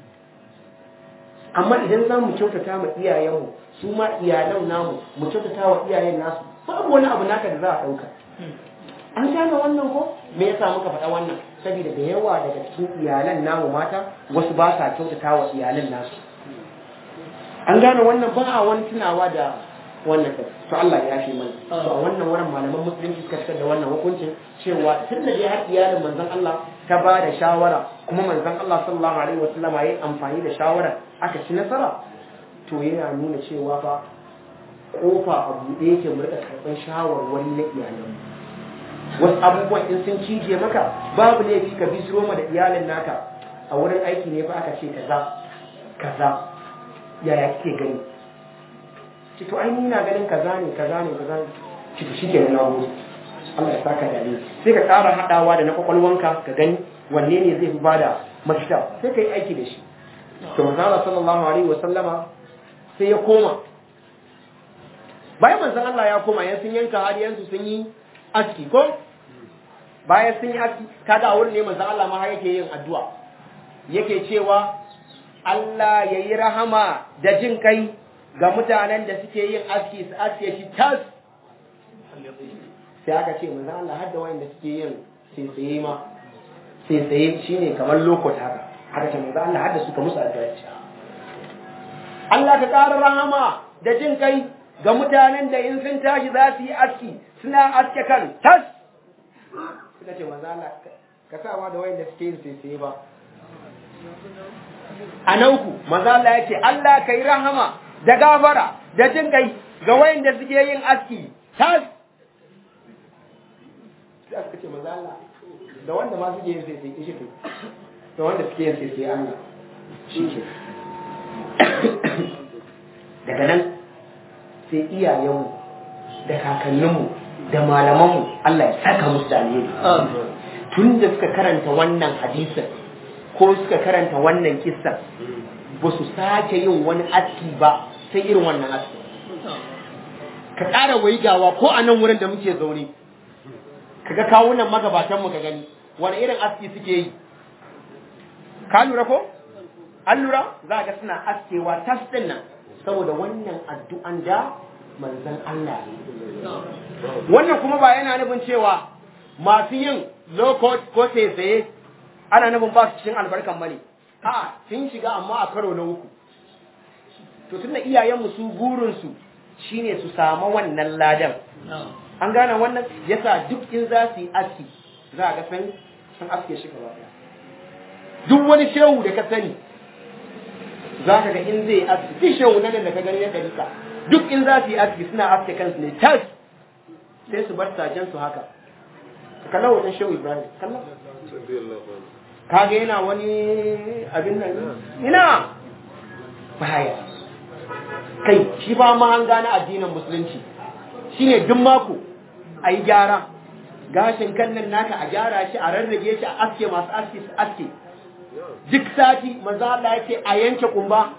amma idan za mu kyautata ma iyayenmu su ma iyalan namu mu kyautata wa iyayen nasu babu wani abu naka da za a ɗauka an gane wannan ko me yasa muka faɗa wannan saboda da yawa daga cikin iyalan namu mata wasu ba sa kyautata wa iyalan nasu an gane wannan ba a wani tunawa da wannan kai to Allah ya fi mana to a wannan wurin malaman musulunci suka fitar da wannan hukuncin cewa tun da dai har iyalin manzon Allah ta ba da shawara kuma manzon Allah sallallahu alaihi wasallam ya yi amfani da shawara aka ci nasara to yana nuna cewa fa kofa a buɗe yake mu rika karɓar shawarwari na iyalan wasu abubuwan in sun cije maka babu laifi ka bi roma da iyalin naka a wurin aiki ne fa aka ce kaza kaza yaya kike gani ci to ai ni na ganin kaza ne kaza ne kaza ne ci to shike na nawo Allah ya saka da sai ka ƙara haɗawa da na kwakwalwanka ka gani wanne ne zai fi bada mafita sai ka yi aiki da shi to manzo Allah sallallahu alaihi wa sallama sai ya koma bayan manzon Allah ya koma yan sun yanka hadiyansu sun yi aski ko bayan sun yi aski kaga a wurin ne manzon Allah ma har yake yin addu'a yake cewa Allah ya yi rahama da jin kai ga mutanen da suke yin aski su aske shi tas sai aka ce manzon Allah har da wayanda suke yin sai ma sai shine kamar lokota haka haka ce manzon Allah har da suka musu addu'a Allah ka ƙara rahama da jin kai ga mutanen da in sun tashi za su yi aski suna aske kan tas suka ce maza Allah ka sawa da wayanda suke yin sai ba a nauku maza Allah ya ce Allah ka yi rahama da gafara da jin kai ga wayanda suke yin aski tas sai suka ce maza Allah da wanda ma suke yin sai sai shi da wanda suke yin sai sai Allah shi ke daga nan sai iyayenmu da kakanninmu da malamanmu Allah ya saka musu da alheri tun da suka karanta wannan hadisin ko suka karanta wannan kissan ba su sake yin wani aski ba sai irin wannan aski ka ƙara waigawa ko a nan wurin da muke zaune ka ga kawunan magabatanmu ka gani wani irin aski suke yi ka lura ko an lura za ga suna askewa tas ɗin nan saboda wannan addu'an da manzan Allah wannan kuma ba yana nufin cewa masu yin low cost ko tsaye ana nufin ba su cikin albarkan bane a sun shiga amma a karo na uku to tunda iyayenmu su burinsu shine su samu wannan ladan an gane wannan yasa duk in za su yi aski za a ga san sun aske shi gaba daya duk wani shehu da ka sani za ka ga in zai aski duk shehu nan da ka gani ya dalika duk in za su yi aski suna aske kansu ne tas sai su bar sajen su haka ka kalla wajen shehu ibrahim kalla kaga yana wani abin nan ina baya kai shi ba ma an gane addinin musulunci shine duk mako a yi gyara gashin kan nan naka a gyara shi a rarrage shi a aske masu aske su aske duk sati manzo Allah yake a yanke kumba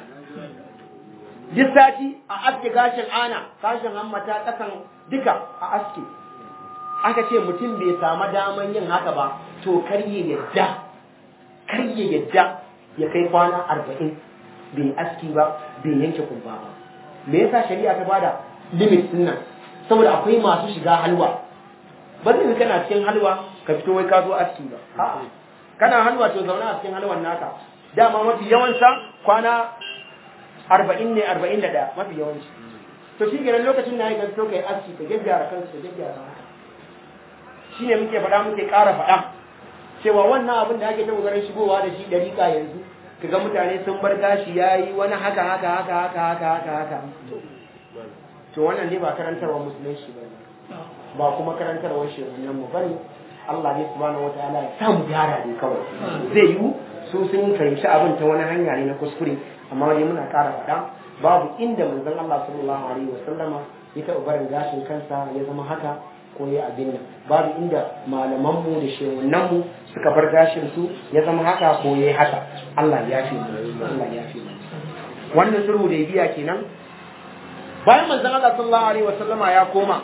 duk sati a aske gashin ana gashin hammata kasan duka a aske aka ce mutum bai samu daman yin haka ba to kar ya yadda kar ya yadda ya kai kwana arba'in bai aski ba bai yanke kumba ba me yasa shari'a ta bada limit din nan saboda akwai masu shiga halwa ba zai kana cikin halwa ka fito wai ka zo aski ba a'a kana halwa to zauna a cikin halwan naka dama mafi yawansa kwana arba'in ne arba'in da ɗaya mafi yawanci to shi kenan lokacin da ya ga fito kai aski ka gyaggyara kansu ka gyaggyara haka shi ne muke faɗa muke ƙara faɗa cewa wannan abin da ake ta ƙoƙarin shigowa da shi ɗariƙa yanzu kaga mutane sun bar gashi yayi wani haka haka haka haka haka haka haka to wannan ne ba karantarwa musulunci ba ba kuma karantarwar shirya mu bane Allah ne subhanahu wataala ya samu gyara ne kawai zai yi su sun fahimci abin ta wani hanya ne na kuskure amma dai muna ƙara faɗa babu inda manzon Allah sallallahu alaihi wasallama ya taɓa barin gashin kansa ya zama haka ko ya abin nan babu inda malamanmu da shehunanmu suka bar gashin su ya zama haka ko ya haka Allah ya fi Allah ya fi wannan sulhu da biya kenan bayan manzon Allah sallallahu alaihi wasallama ya koma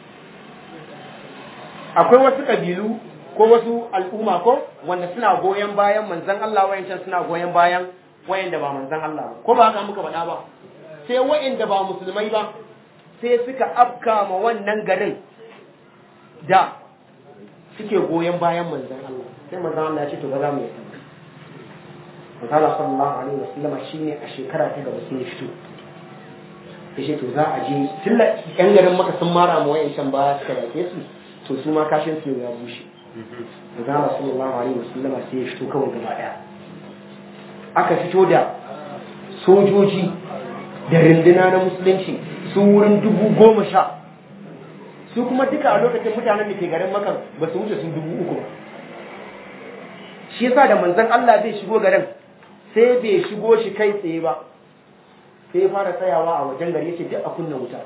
akwai wasu kabilu ko wasu al'umma ko wanda suna goyon bayan manzon Allah wayancan suna goyon bayan wayanda ba manzon Allah ba ko ba haka muka faɗa ba sai wayanda ba musulmai ba sai suka afka ma wannan garin da suke goyon bayan manzon Allah sai manzon Allah ya ce to ba za mu yi manzon Allah sallallahu alaihi wasallam shine a shekara ta gaba sai ya fito yace to za a je tilla yan garin maka sun mara ma wayancan ba suka yake su to su ma kashin su ya bushe manzon Allah sallallahu alaihi wasallam sai ya fito kawai gaba daya aka fito da sojoji da rinduna na musulunci su wurin dubu goma sha su kuma duka a lokacin mutanen da ke garin makan ba su wuce su dubu uku ba shi yasa da manzon Allah zai shigo garin sai bai shigo shi kai tsaye ba sai ya fara tsayawa a wajen gari yace duk a kunna wuta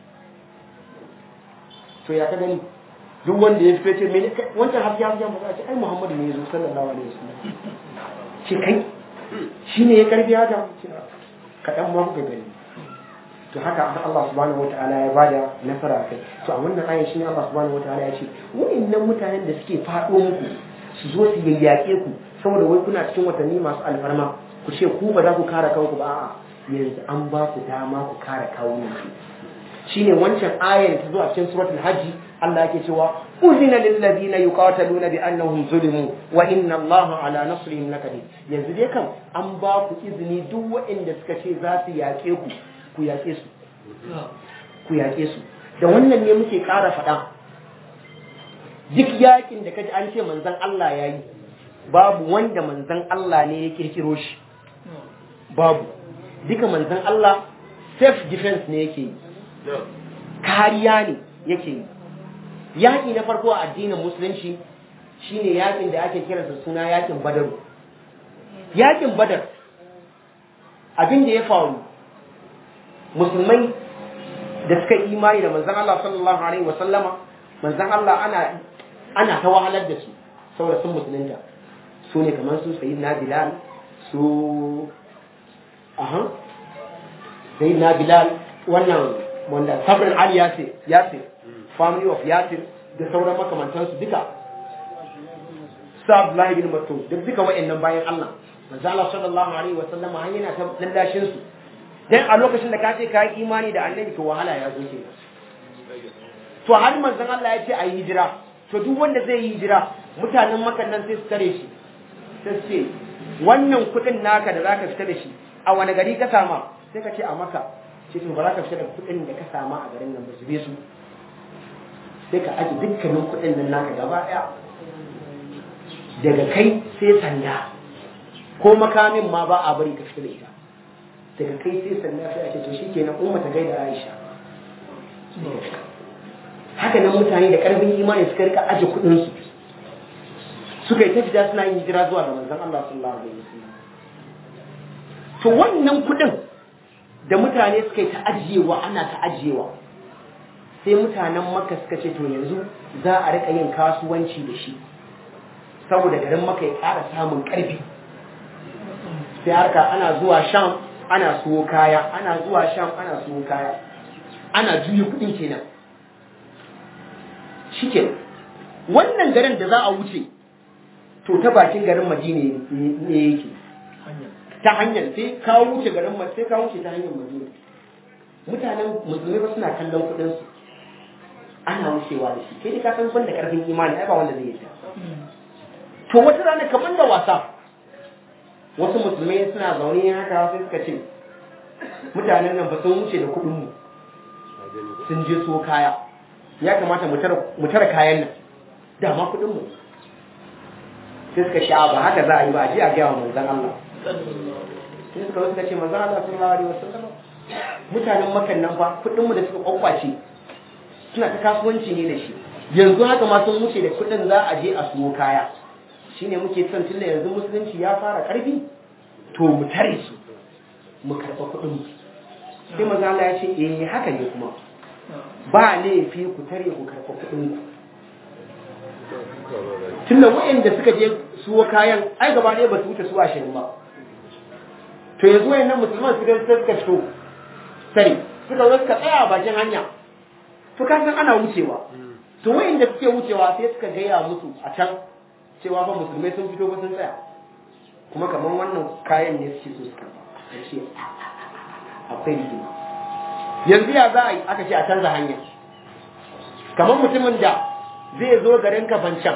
to ya ka gani duk wanda ya fito ce me wancan hafi hafi ba ce ai Muhammadu ne yazo sallallahu alaihi wasallam ce kai shine ya karbi haka kadan ma kuka gani to haka Allah subhanahu wataala ya bada nasara kai to a wannan ayin shine Allah subhanahu wataala ya ce wa'annan mutanen da suke faɗo muku su zo su yayyake ku saboda wai kuna cikin watanni masu alfarma ku ce ku ba za ku kare kanku ba a'a yanzu an ba ku dama ku kare kawunan ku shine wancan ayar ta zo a cikin suratul hajji Allah yake cewa uzina lil ladina yuqataluna bi annahum zulimu wa inna Allaha ala nasrihim lakadir yanzu dai kam an ba ku izini duk waɗanda suka ce za su yaƙe ku ku yaƙe su ku yaƙe su da wannan ne muke ƙara faɗa duk yaƙin da kaji an ce manzon Allah ya yi babu wanda manzon Allah ne ya kirkiro shi babu duka manzon Allah self defense ne yake yi kariya ne yake yi yaƙi na farko a addinin musulunci shine yaƙin da ake kiransa suna yaƙin badaru yaƙin badar abin da ya faru musulmai da suka yi imani da manzan Allah sallallahu alaihi wa sallama manzan Allah ana ana ta wahalar da su saboda sun musulunta su ne kamar su sayyidina bilal su aha sayyidina bilal wannan wanda sabrin ali yasir yasir family of yasir da sauran makamantansu duka su abdullahi bin mas'ud duk duka wa'annan bayan Allah manzo Allah sallallahu alaihi wa sallam har yana ta lallashin su dan a lokacin da ka ce ka yi imani da annabi to wahala ya zo kenan to har manzon Allah ya ce a yi hijira to duk wanda zai yi hijira mutanen makan nan sai su tare shi sai su ce wannan kuɗin naka da zaka fita da shi a wani gari ka sama sai ka ce a maka ce to ba za ka fita da kuɗin da ka sama a garin nan ba su be su sai ka aji dukkanin kuɗin nan naka gaba ɗaya daga kai sai sanda ko makamin ma ba a bari ka fita da ita daga kai sai sanda sai a ce to shikenan umma ta gaida Aisha haka nan mutane da karfin imani suka rika aje kuɗin su suka yi ta fita suna yin hijira zuwa ga manzon Allah sallallahu alaihi wasallam to wannan kuɗin da mutane suka yi ta ajiyewa ana ta ajiyewa sai mutanen makka suka ce to yanzu za a rika yin kasuwanci da shi saboda garin maka ya ƙara samun ƙarfi sai harka ana zuwa sham ana suwo kaya ana zuwa sham ana suwo kaya ana juya kuɗin kenan shike wannan garin da za a wuce to ta bakin garin madina ne yake ta hanyar sai ka wuce garin sai ka wuce ta hanyar madina mutanen musulmai ba suna kallon kuɗin su ana wucewa da shi kai da ka san ban da karfin imani ai ba wanda zai yi to wata rana kamar da wasa wasu musulmai suna zaune haka sai suka ce mutanen nan ba sun wuce da kuɗin mu sun je so kaya ya kamata mu tara kayan nan dama kuɗin mu sai suka sha ba haka za a yi ba a je a gaya wa manzon Allah sai suka zo suka ce manzo Allah sallallahu alaihi wasallam mutanen makan nan fa kudin mu da suka kwakwace suna ta kasuwanci ne da shi yanzu haka ma sun wuce da kudin za a je a siyo kaya shine muke son tunda yanzu musulunci ya fara karfi to mu tare su mu karɓa kudin mu sai manzo Allah ya ce eh haka ne kuma ba laifi ku tare ku karɓa kudin ku tunda waɗanda suka je suwa kayan ai gaba ɗaya ba su wuce su ashirin ba to yanzu wayannan musulman suka suka fito sai suka zo suka tsaya a bakin hanya to ka san ana wucewa to wayanda suke wucewa sai suka gaya musu a can cewa fa musulmai sun fito ba sun tsaya kuma kamar wannan kayan ne suke so su karba ce akwai rigima yanzu ya za a yi aka ce a canza hanya kamar mutumin da zai zo garin kafancan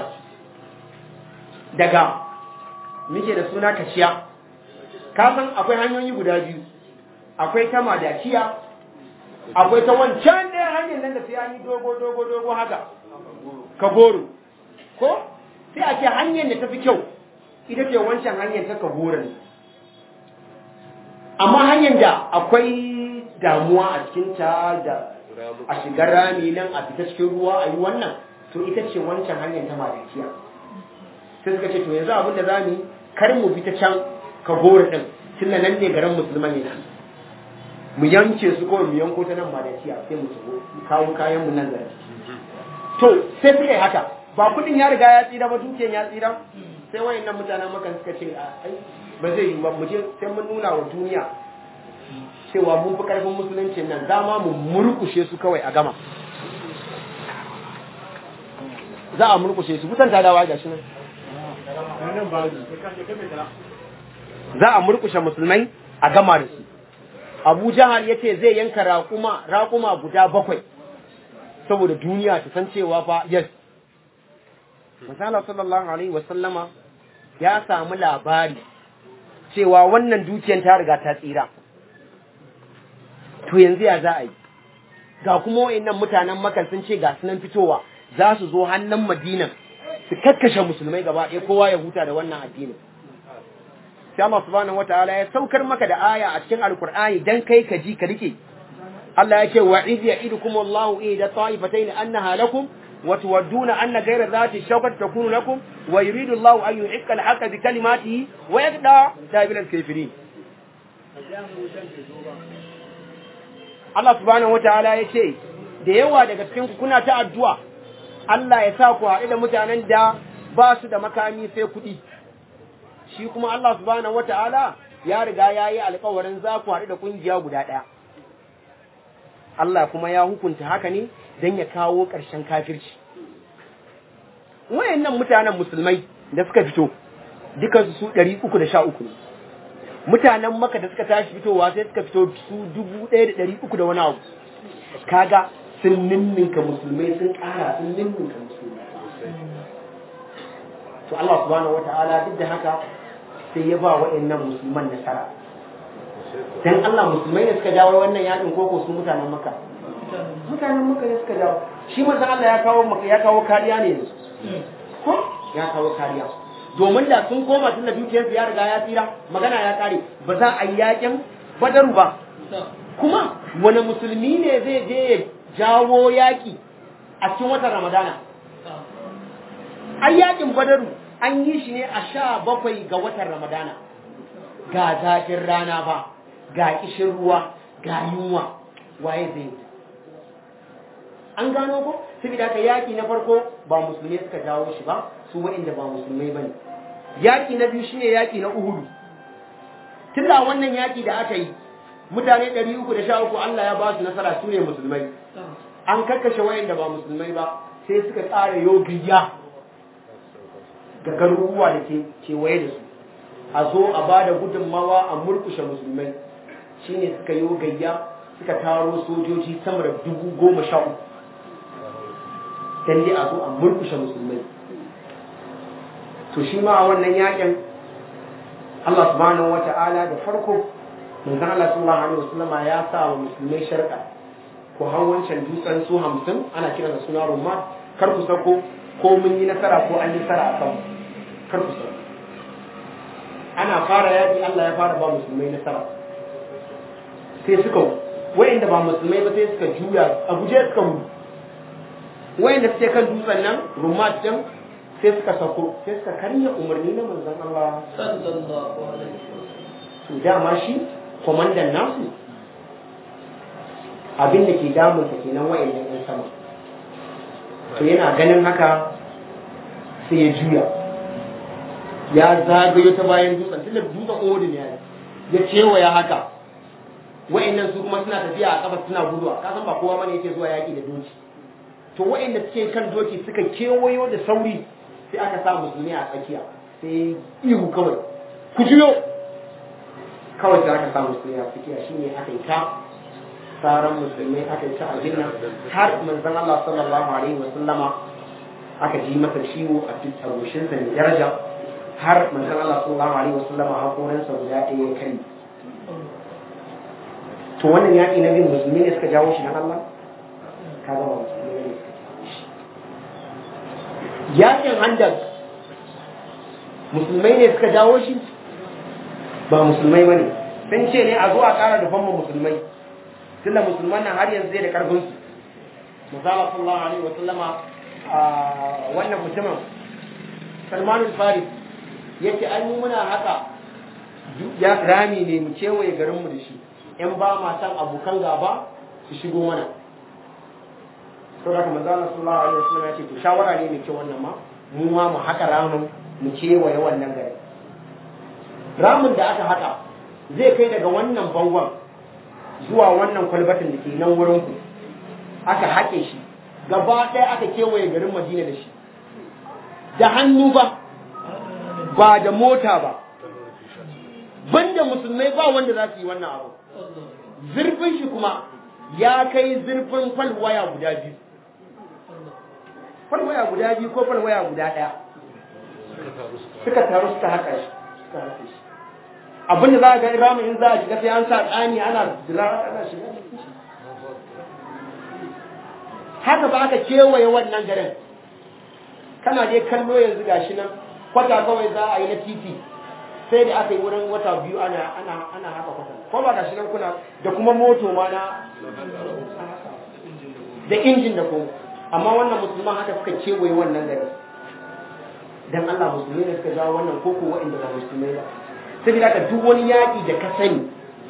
daga muke da suna kashiya ka san akwai hanyoyi guda biyu akwai ta madakiya akwai ta wancan ɗaya hanyar nan da sai an yi dogo dogo dogo haka ka goro ko sai a ce hanyar da ta fi kyau ita ce wancan hanyar ta ka ne amma hanyar da akwai damuwa a cikinta da a shigar rami nan a fita cikin ruwa a yi wannan to ita ce wancan hanyar ta madakiya sai suka ce to yanzu abin da za mu yi kar mu bi ta can ka gora ɗin tunda nan ne garin musulman yana mu yanke su kawai mu yanko ta nan madakiya sai mu shigo kawo kayan mu nan garin to sai suka yi haka ba kuɗin ya riga ya tsira ba dukiyan ya tsira sai wayannan mutanen makan suka ce ai ba zai yi ba mu je sai mun nuna wa duniya cewa mun fi karfin musulunci nan dama mu murkushe su kawai a gama za a murkushe su kusan tadawa ga shi nan za a murkushe musulmai a gama da su abu jahal ya ce zai yanka raƙuma raƙuma guda bakwai saboda duniya ta san cewa fa yes misala sallallahu alaihi wasallama ya samu labari cewa wannan dukiyar ta riga ta tsira to yanzu ya za a yi ga kuma wayannan mutanen makan sun ce ga sunan fitowa za su zo hannun madinan su kakkashe musulmai gaba ɗaya kowa ya huta da wannan addinin sai Allah subhanahu wataala ya saukar maka da aya a cikin alkur'ani dan kai ka ji ka rike Allah ya ce wa idh ya'idukum Allahu ida ta'ifatayn annaha lakum wa tuwadduna anna ghayra dhati shawkati takunu lakum wa yuridu Allahu an yuhiqqa al-haqqa bi kalimatihi wa yaqda dabil al-kafirin Allah subhanahu wataala ya ce da yawa daga cikin ku kuna ta addu'a Allah ya sa ku haɗu da mutanen da ba su da makami sai kuɗi shi kuma Allah subhanahu wata'ala ya riga ya yi alkawarin za ku haɗu da ƙungiya guda ɗaya. Allah kuma ya hukunta haka ne don ya kawo ƙarshen kafirci. Wayannan mutanen musulmai da suka fito, dukansu su ɗari uku da sha uku ne. Mutanen maka da suka tashi fitowa sai suka fito su dubu ɗaya da ɗari uku da wani abu. Kaga sun ninninka musulmai sun ƙara sun ninninka musulmai. To Allah subhanahu wata'ala duk da haka sai ya ba waɗannan musulman nasara dan Allah musulmai ne suka jawo wannan yakin koko su mutanen maka mutanen maka ne suka jawo shi manzon Allah ya kawo maka ya kawo kariya ne ko ya kawo kariya domin da sun koma tun da dukiyarsu ya riga ya tsira magana ya kare ba za a yi yakin badaru ba kuma wani musulmi ne zai je ya jawo yaki a cikin watan ramadana ai yakin badaru an yi shi ne a sha bakwai ga watan ramadana ga zafin rana ba ga kishin ruwa ga yunwa waye zai yi an gano ko saboda haka yaki na farko ba musulmai suka jawo shi ba su waɗanda ba musulmai ba ne yaki na biyu shine yaki na uhudu tun da wannan yaki da aka yi mutane ɗari uku da sha uku Allah ya ba su nasara su ne musulmai an kakkashe waɗanda ba musulmai ba sai suka tsara yogiya ga garuruwa da ke kewaye da su a zo a ba da gudunmawa a murkushe musulmai shine suka yi gayya suka taro sojoji sama da dubu goma sha uku dan dai a zo a murkushe musulmai to shi ma a wannan yakin Allah subhanahu wa ta'ala da farko manzon Allah sallallahu alaihi wasallama ya sa wa musulmai sharka ko hau wancan dutsen su hamsin ana kiran da suna rumma kar ku sako ko mun yi nasara ko an yi nasara a kanmu kar ku sako ana fara yaƙi Allah ya fara ba musulmai nasara sai suka wa'inda ba musulmai ba sai suka juya a guje suka gudu wa'inda suke kan dutsen nan rumat din sai suka sako sai suka karya umarni na manzon Allah sallallahu alaihi wasallam to dama shi kwamandan nasu abin da ke damunsa kenan wa'annan yan sama to yana ganin haka sai ya juya ya zagayo ta bayan dutsen tunda dutsen odin ya ya cewaya haka wa'annan su kuma suna tafiya a kafa suna guduwa ka san ba kowa bane yake zuwa yaki da doki to wa'anda suke kan doki suka kewayo da sauri sai aka sa musulmi a tsakiya sai ihu kawai ku juyo kawai sai aka sa musulmi a tsakiya shine aka yi ta sauran musulmai aka yi ta abin nan har manzon Allah sallallahu alaihi wa sallama aka ji masa ciwo a cikin sa mai daraja har manzon Allah sallallahu alaihi wa sallama hakorinsa guda ɗaya ya kai to wannan yaƙi na bin musulmi ne suka jawo shi na Allah ka ga ba musulmi ne suka jawo shi yaƙin handal musulmai ne suka jawo shi ba musulmai ba ne sun ce ne a zo a ƙara da famma musulmai tunda musulman nan har yanzu zai da ƙarfin su musala sallallahu alaihi wa sallama a wannan mutumin salmanul faris yake an yi muna haka ya rami ne mu kewaye garinmu da shi in ba ma san abokan gaba su shigo mana to da kuma zalla sallallahu alaihi wasallam ya ce to shawara ne mai kyau wannan ma mu ma mu haka ramin mu kewaye wannan gari ramin da aka haka zai kai daga wannan bangon zuwa wannan kwalbatin da ke nan wurin ku aka haƙe shi gaba ɗaya aka kewaye garin madina da shi da hannu ba ba da mota ba banda musulmai ba wanda za su yi wannan abu zurfin shi kuma ya kai zurfin falwaya guda biyu falwaya guda biyu ko falwaya guda ɗaya suka taru suka haka shi suka haka shi abinda za a ga ramin in za a shiga sai an sa tsani ana jira ana shiga haka ba aka kewaye wannan garin kana dai kallo yanzu gashi nan kwata kawai za a yi na titi sai da aka yi wurin wata biyu ana ana ana haka kwata ko ba gashi nan kuna da kuma moto ma na da injin da kuma amma wannan musulman haka suka kewaye wannan gari dan Allah musulmi ne suka jawo wannan koko waɗanda ba musulmai ba saboda haka duk wani yaƙi da ka sani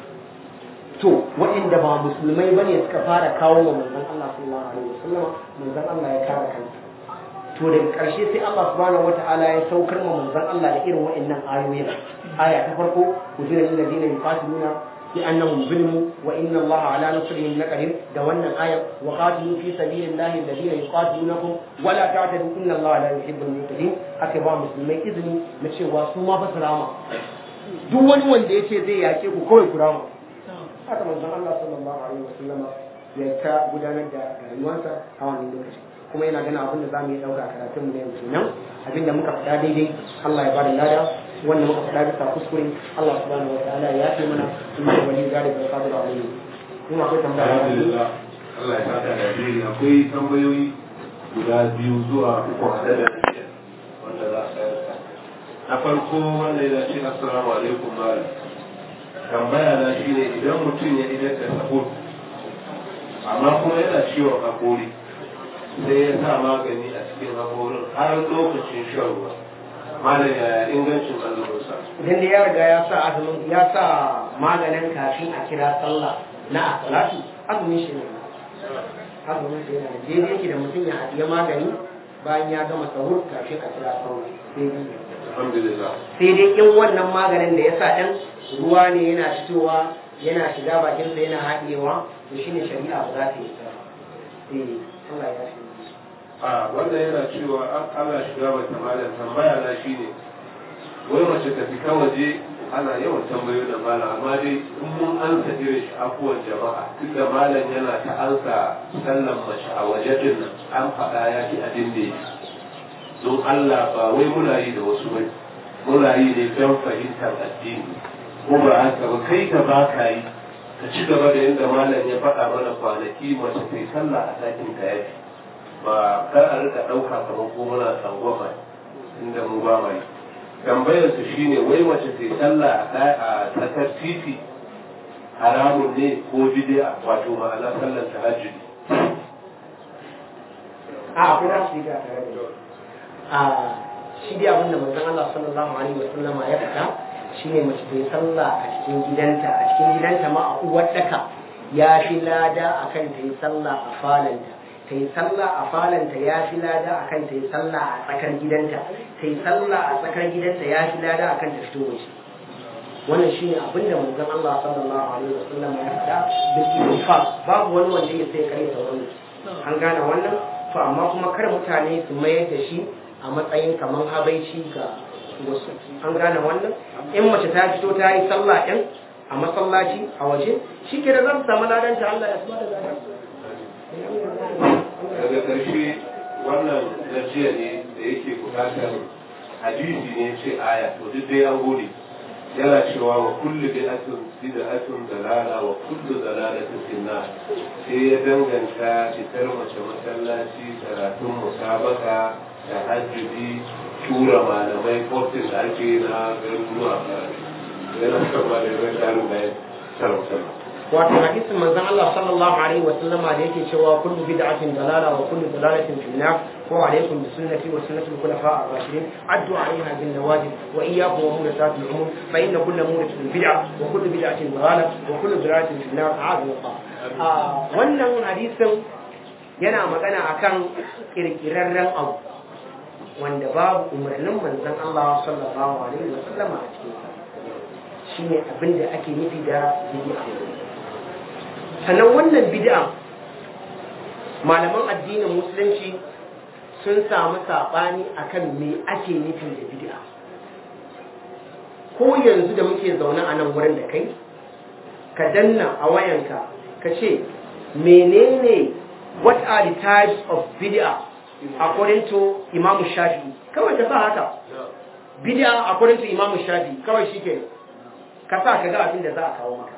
to waɗanda ba musulmai ba ne suka fara kawo wa manzon Allah sallallahu alaihi wasallam manzon Allah ya kare kansa to daga ƙarshe sai Allah subhanahu wata'ala ya saukar ma manzon Allah da irin waɗannan ayoyin aya ta farko kujira lil ladina yuqatiluna bi annahum zulmu wa inna Allah ala nasrihim laqadir da wannan aya wa qatilu fi sabilillahi alladhina yuqatilunakum wa la ta'tadu inna Allah la yuhibbul mu'tadin aka ba musulmai izini na cewa su ma fa rama duk wani wanda yace zai yake ku kawai ku rama haka manzon Allah sallallahu alaihi wasallam ya ta gudanar da rayuwarsa a wannan lokaci kuma yana gana abin da za mu yi ɗauka a karatunmu na yanzu nan abinda muka faɗa daidai Allah ya bada lada wanda muka faɗa bisa kuskure Allah subhanahu wa ta'ala ya ce mana in da wani gari da kadir alayhi in akwai tambaya alhamdulillah Allah ya saka da alheri akwai tambayoyi guda biyu zuwa uku a da biyar wanda za a tsayar na farko wanda ya ce assalamu alaikum malam tambaya na shine idan mutum ya idan da sahur amma kuma yana ciwon hakori sai ya sa magani a cikin haƙorin har lokacin shan ruwa malam yaya ingancin azuminsa idan da ya riga ya sa azumin ya sa maganin kafin a kira sallah na asalatu azumin shi ne azumin shi yana daidai yake da mutum ya haɗiye magani bayan ya gama sahur kafin a kira sallah daidai ne alhamdulillah sai dai in wannan maganin da ya sa ɗan ruwa ne yana fitowa yana shiga bakinsa yana haɗewa to shine shari'a ba za ta yi ta eh Allah ya shi a wannan yana cewa an ana shiga mata malam tambaya na shine wai mace ta fita waje ana yawan tambayo da malam amma dai in mun ansa irin shi afuwan jama'a duk da malam yana ta ansa sallan mace a waje din nan an faɗa ya fi abin da yake don Allah ba wai muna yi da wasu bai muna yi ne don fahimtar addini ko ba haka ba kai ka ba ka yi ka ci gaba da yadda malam ya faɗa mana kwanaki mace ta yi sallah a ɗakin ka yafi ba kar a rika ɗauka kamar ko muna tsangwama inda mu ba mai tambayar su shine wai mace ta sallah a tsakar titi haramun ne ko bid'a wato ma'ana sallar tahajjudi a akwai za su yi ga tare da a shi dai abinda manzon Allah sallallahu alaihi wa sallama ya faɗa shine mace ta yi sallah a cikin gidanta a cikin gidanta ma a uwar daka ya fi lada akan ta yi sallah a falanta ta yi sallah a falanta ya fi lada akan ta yi sallah a tsakar gidanta ta yi sallah a tsakar gidanta ya fi lada akan ta fito waje wannan shine abin da manzon Allah sallallahu alaihi wa sallama ya faɗa bil ittifaq babu wani wanda ya sai kare ta wannan an gane wannan to amma kuma kar mutane su mayar da shi a matsayin kamar habaici ga wasu an gane wannan in mace ta fito ta yi sallah ɗin a masallaci a waje shi ke da zan samu ladanta Allah ya saba da ladan daga ƙarshe wannan gajiya ne da yake buƙatar hadisi ne ce aya to duk dai an gode yana cewa wa kullu bid'atun bid'atun dalala wa kullu dalalatin finna sai ya danganta fitar mace masallaci karatun musabaka da hajjubi tura malamai kofin da ake na garuruwa yana kama da yawan tarin bayan sarautar wato hadisin manzon Allah sallallahu alaihi wa sallama da yake cewa kullu bid'atin dalala wa kullu dalalatin fi nar wa alaikum bi sunnati wa sunnati al-khulafa ar-rashidin addu 'alayha bin nawajib wa iyyakum wa muhdathat al-umur fa inna kulla muhdathatin bid'ah wa kullu bid'atin dalalah wa kullu dalalatin fi nar a'adhu Allah wannan hadisin yana magana akan kirkirarren abu wanda babu umarnin manzon Allah sallallahu alaihi wa sallama a cikin shine abinda ake nufi da bid'a sannan wannan bid'a malaman addinin musulunci sun samu saɓani akan me ake nufi da bid'a ko yanzu da muke zaune a nan wurin da kai ka danna a wayanka ka ce menene what are the types of bid'a according to imam shafi kawai ka sa haka bid'a according to imam shafi kawai shi ke ka sa ka ga abin da za a kawo maka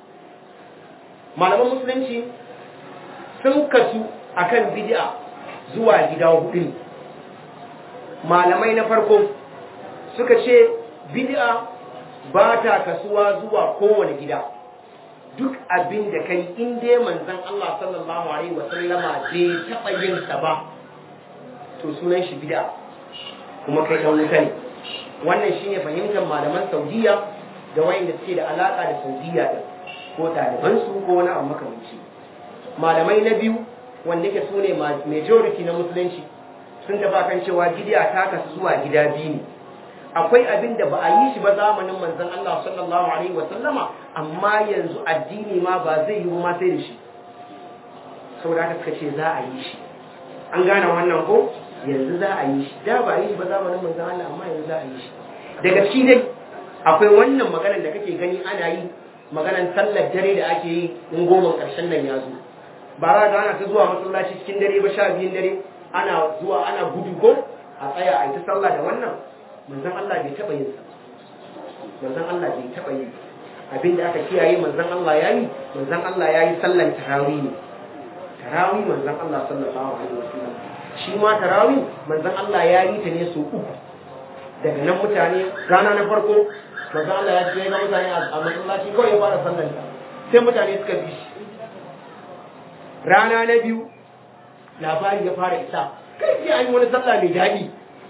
malaman musulunci sun kasu akan bid'a zuwa gida hudu ne malamai na farko suka ce bid'a ba ta kasuwa zuwa kowane gida duk abin da kai in dai manzon Allah sallallahu alaihi wasallama bai taɓa yin sa ba to sunan shi bid'a kuma kai dan wuta ne wannan shine fahimtar malaman Saudiya da wayanda suke da alaka da Saudiya din ko ɗalibansu ko wani abu makamanci malamai na biyu wanda ke su ne majority na musulunci sun taba kan cewa gidiya ta kasu zuwa gida biyu ne akwai abin da ba a yi shi ba zamanin manzon Allah sallallahu alaihi wa sallama amma yanzu addini ma ba zai yi ma sai da shi saboda haka suka ce za a yi shi an gane wannan ko yanzu za a yi shi da ba a yi shi ba zamanin manzon Allah amma yanzu za a yi shi daga shi dai akwai wannan maganar da kake gani ana yi maganan sallar dare da ake yi in goma ƙarshen nan ya zo ba za ga ana ta zuwa masallaci cikin dare ba sha biyun dare ana zuwa ana gudu ko a tsaya a yi ta sallah da wannan manzon Allah bai taɓa yin sa manzon Allah bai taɓa yin abin da aka kiyaye manzon Allah ya yi manzon Allah ya yi sallan tarawih ne tarawih manzon Allah sallallahu alaihi wasallam shi ma tarawih manzon Allah ya yi ta ne so uku daga nan mutane rana na farko manzo Allah ya ce ga mutane a masallaci kawai ya fara sallar ta sai mutane suka bi shi rana na biyu labari ya fara isa kai ji an yi wani sallah mai daɗi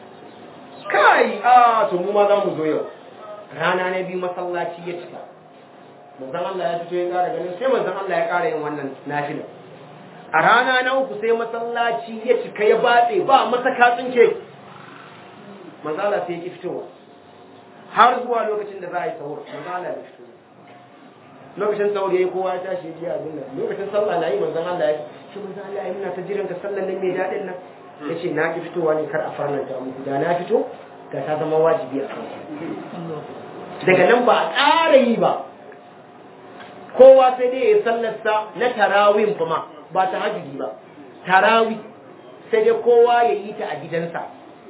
kai a to mu ma za mu zo yau rana na biyu masallaci ya cika manzon Allah ya fito ya ƙara ganin sai manzon Allah ya ƙara yin wannan nafila a rana na uku sai masallaci ya cika ya batse ba masaka tsinke manzon Allah sai ya ki fitowa har zuwa lokacin da za a yi sahur manzon Allah ya fito lokacin sahur yayi kowa ya tashi ya abin nan lokacin sallah na yi manzon Allah ya ce manzon Allah ya muna ta jiran ka sallan nan mai dadin nan yace na ki fitowa ne kar a farlanta muku da na fito ga ta zama wajibi a kan daga nan ba a ƙara yi ba kowa sai dai ya yi sallarsa na tarawin kuma ba ta hajji ba tarawi sai dai kowa ya yi ta a gidansa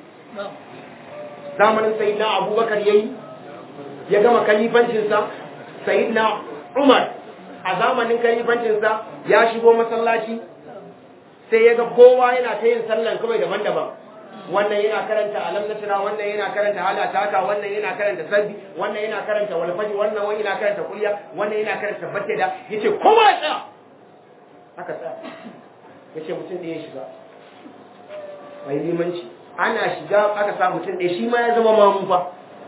zamanin sayidina abubakar ya yi ya gama kalifancinsa sayidina umar a zamanin kalifancinsa ya shigo masallaci sai ya ga kowa yana ta yin sallan kawai daban-daban wannan yana karanta alam nasra wannan yana karanta halataka wannan yana karanta sabbi wannan yana karanta walfaji wannan wani yana karanta kulliya wannan yana karanta batteda yace kowa ya tsaya aka tsaya yace mutum da ya shiga mai limanci ana shiga aka sa mutum ɗaya shi ma ya zama mamu fa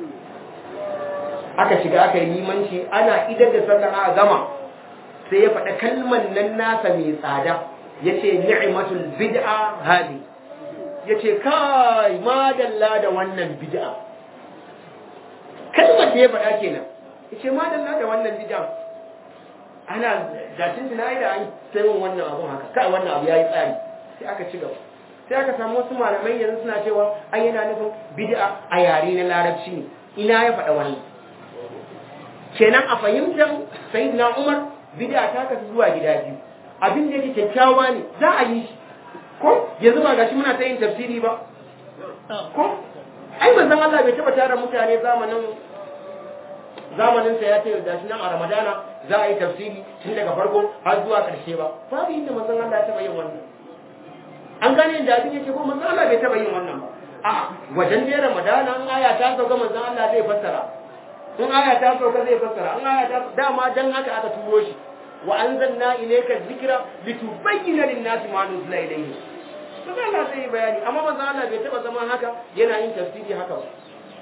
aka shiga aka yi limanci ana idar da sallar a gama sai ya faɗa kalman nan nasa mai tsada ya ce ni'imatul bid'a hadi ya ce kai madalla da wannan bid'a kalmar da ya faɗa kenan ya ce madalla da wannan bid'a ana datin tunayi da an sai wannan abun haka kai wannan abu ya yi tsari sai aka ci gaba sai aka samu wasu malamai yanzu suna cewa an yana nufin bid'a a yare na larabci ne ina ya faɗa wannan kenan a fahimtar sayyidina umar bid'a ta kasu zuwa gida biyu abin da yake kyakkyawa ne za a yi shi ko yanzu ba gashi muna ta yin tafsiri ba ko ai manzon Allah bai taba tara mutane zamanin zamanin sa ya ce gashi nan a Ramadana za a yi tafsiri tun daga farko har zuwa karshe ba babu inda manzon Allah ya taba yin wannan an gane inda abin yake ko manzon Allah bai taba yin wannan ba a wajen da Ramadana an aya ta sauka manzon Allah zai fassara in aya ta sauka zai fassara in aya ta dama dan haka aka turo shi wa anzalna ilayka dhikra litubayyana lin-nasi ma nuzila ilayhi to Allah sai bayani amma manzo Allah bai taba zaman haka yana yin tafsiri haka ba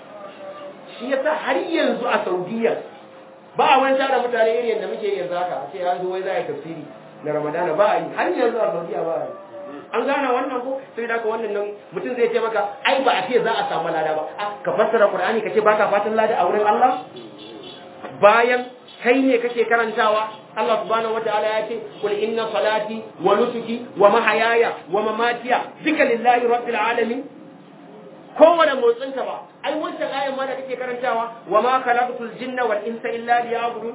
shi yasa har yanzu a Saudiya ba a wani tara mutane irin yadda muke yanzu haka sai an zo wai za a yi tafsiri na Ramadana ba a yi har yanzu a Saudiya ba a yi an gane wannan ko sai da ka wannan nan mutum zai ce maka ai ba a ce za a samu lada ba ka fassara Qur'ani ka ce baka fatan lada a wurin Allah bayan kai ne kake karantawa Allah subhanahu wataala ya ce kul inna salati wa nusuki wa mahayaya wa mamatiya duka lillahi rabbil alamin kowane motsin ka ba ai wancan ayan ma da kake karantawa wa ma khalaqtul jinna wal insa illa liya'budun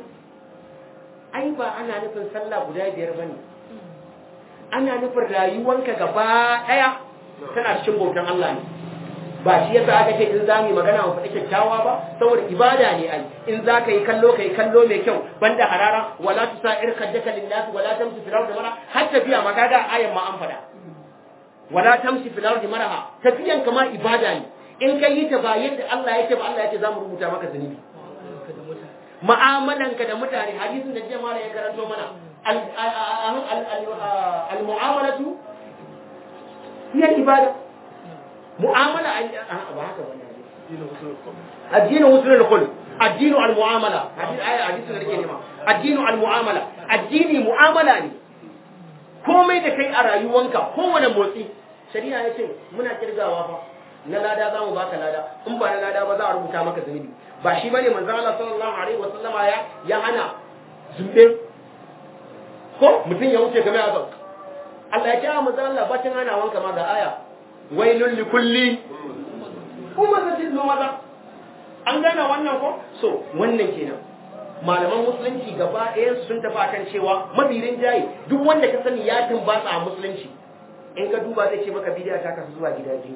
ai ba ana nufin sallah guda biyar bane ana nufin rayuwanka gaba daya tana cikin bautan Allah ne ba shi yasa aka ce in za mu magana mu faɗi kyakkyawa ba saboda ibada ne ai in za ka yi kallo ka yi kallo mai kyau banda harara wala tusa'ir kaddaka lillahi wala tamshi fil ardi mara har tafiya ma kaga ayan ma an faɗa wala tamshi fil ardi maraha tafiyan kama ibada ne in ka yi ta ba yadda Allah yake ba Allah yake za mu rubuta maka zunubi mu'amalanka da mutane hadisin da jiya mala ya karanto mana al-mu'amalatu hiya ibada mu'amala ba haka wani addinin husnul khuluq addinu al-mu'amala hadisi aya hadisi da nake nema addinu al-mu'amala addini mu'amala ne komai da kai a rayuwanka kowane motsi shari'a ya ce muna kirgawa fa na lada za mu baka lada in ba na lada ba za a rubuta maka zunubi ba shi bane manzo Allah sallallahu alaihi wa sallama ya ya hana zumbe ko mutum ya wuce game a Allah ya ce a manzo Allah bacin hana wanka ma ga aya wailun li kulli kuma zatin maza an gane wannan ko so wannan kenan malaman musulunci gaba ɗaya sun tafi akan cewa mabirin jaye duk wanda ka sani ya tumbatsa a musulunci in ka duba zai ce maka bidiya ta kasu zuwa gida biyu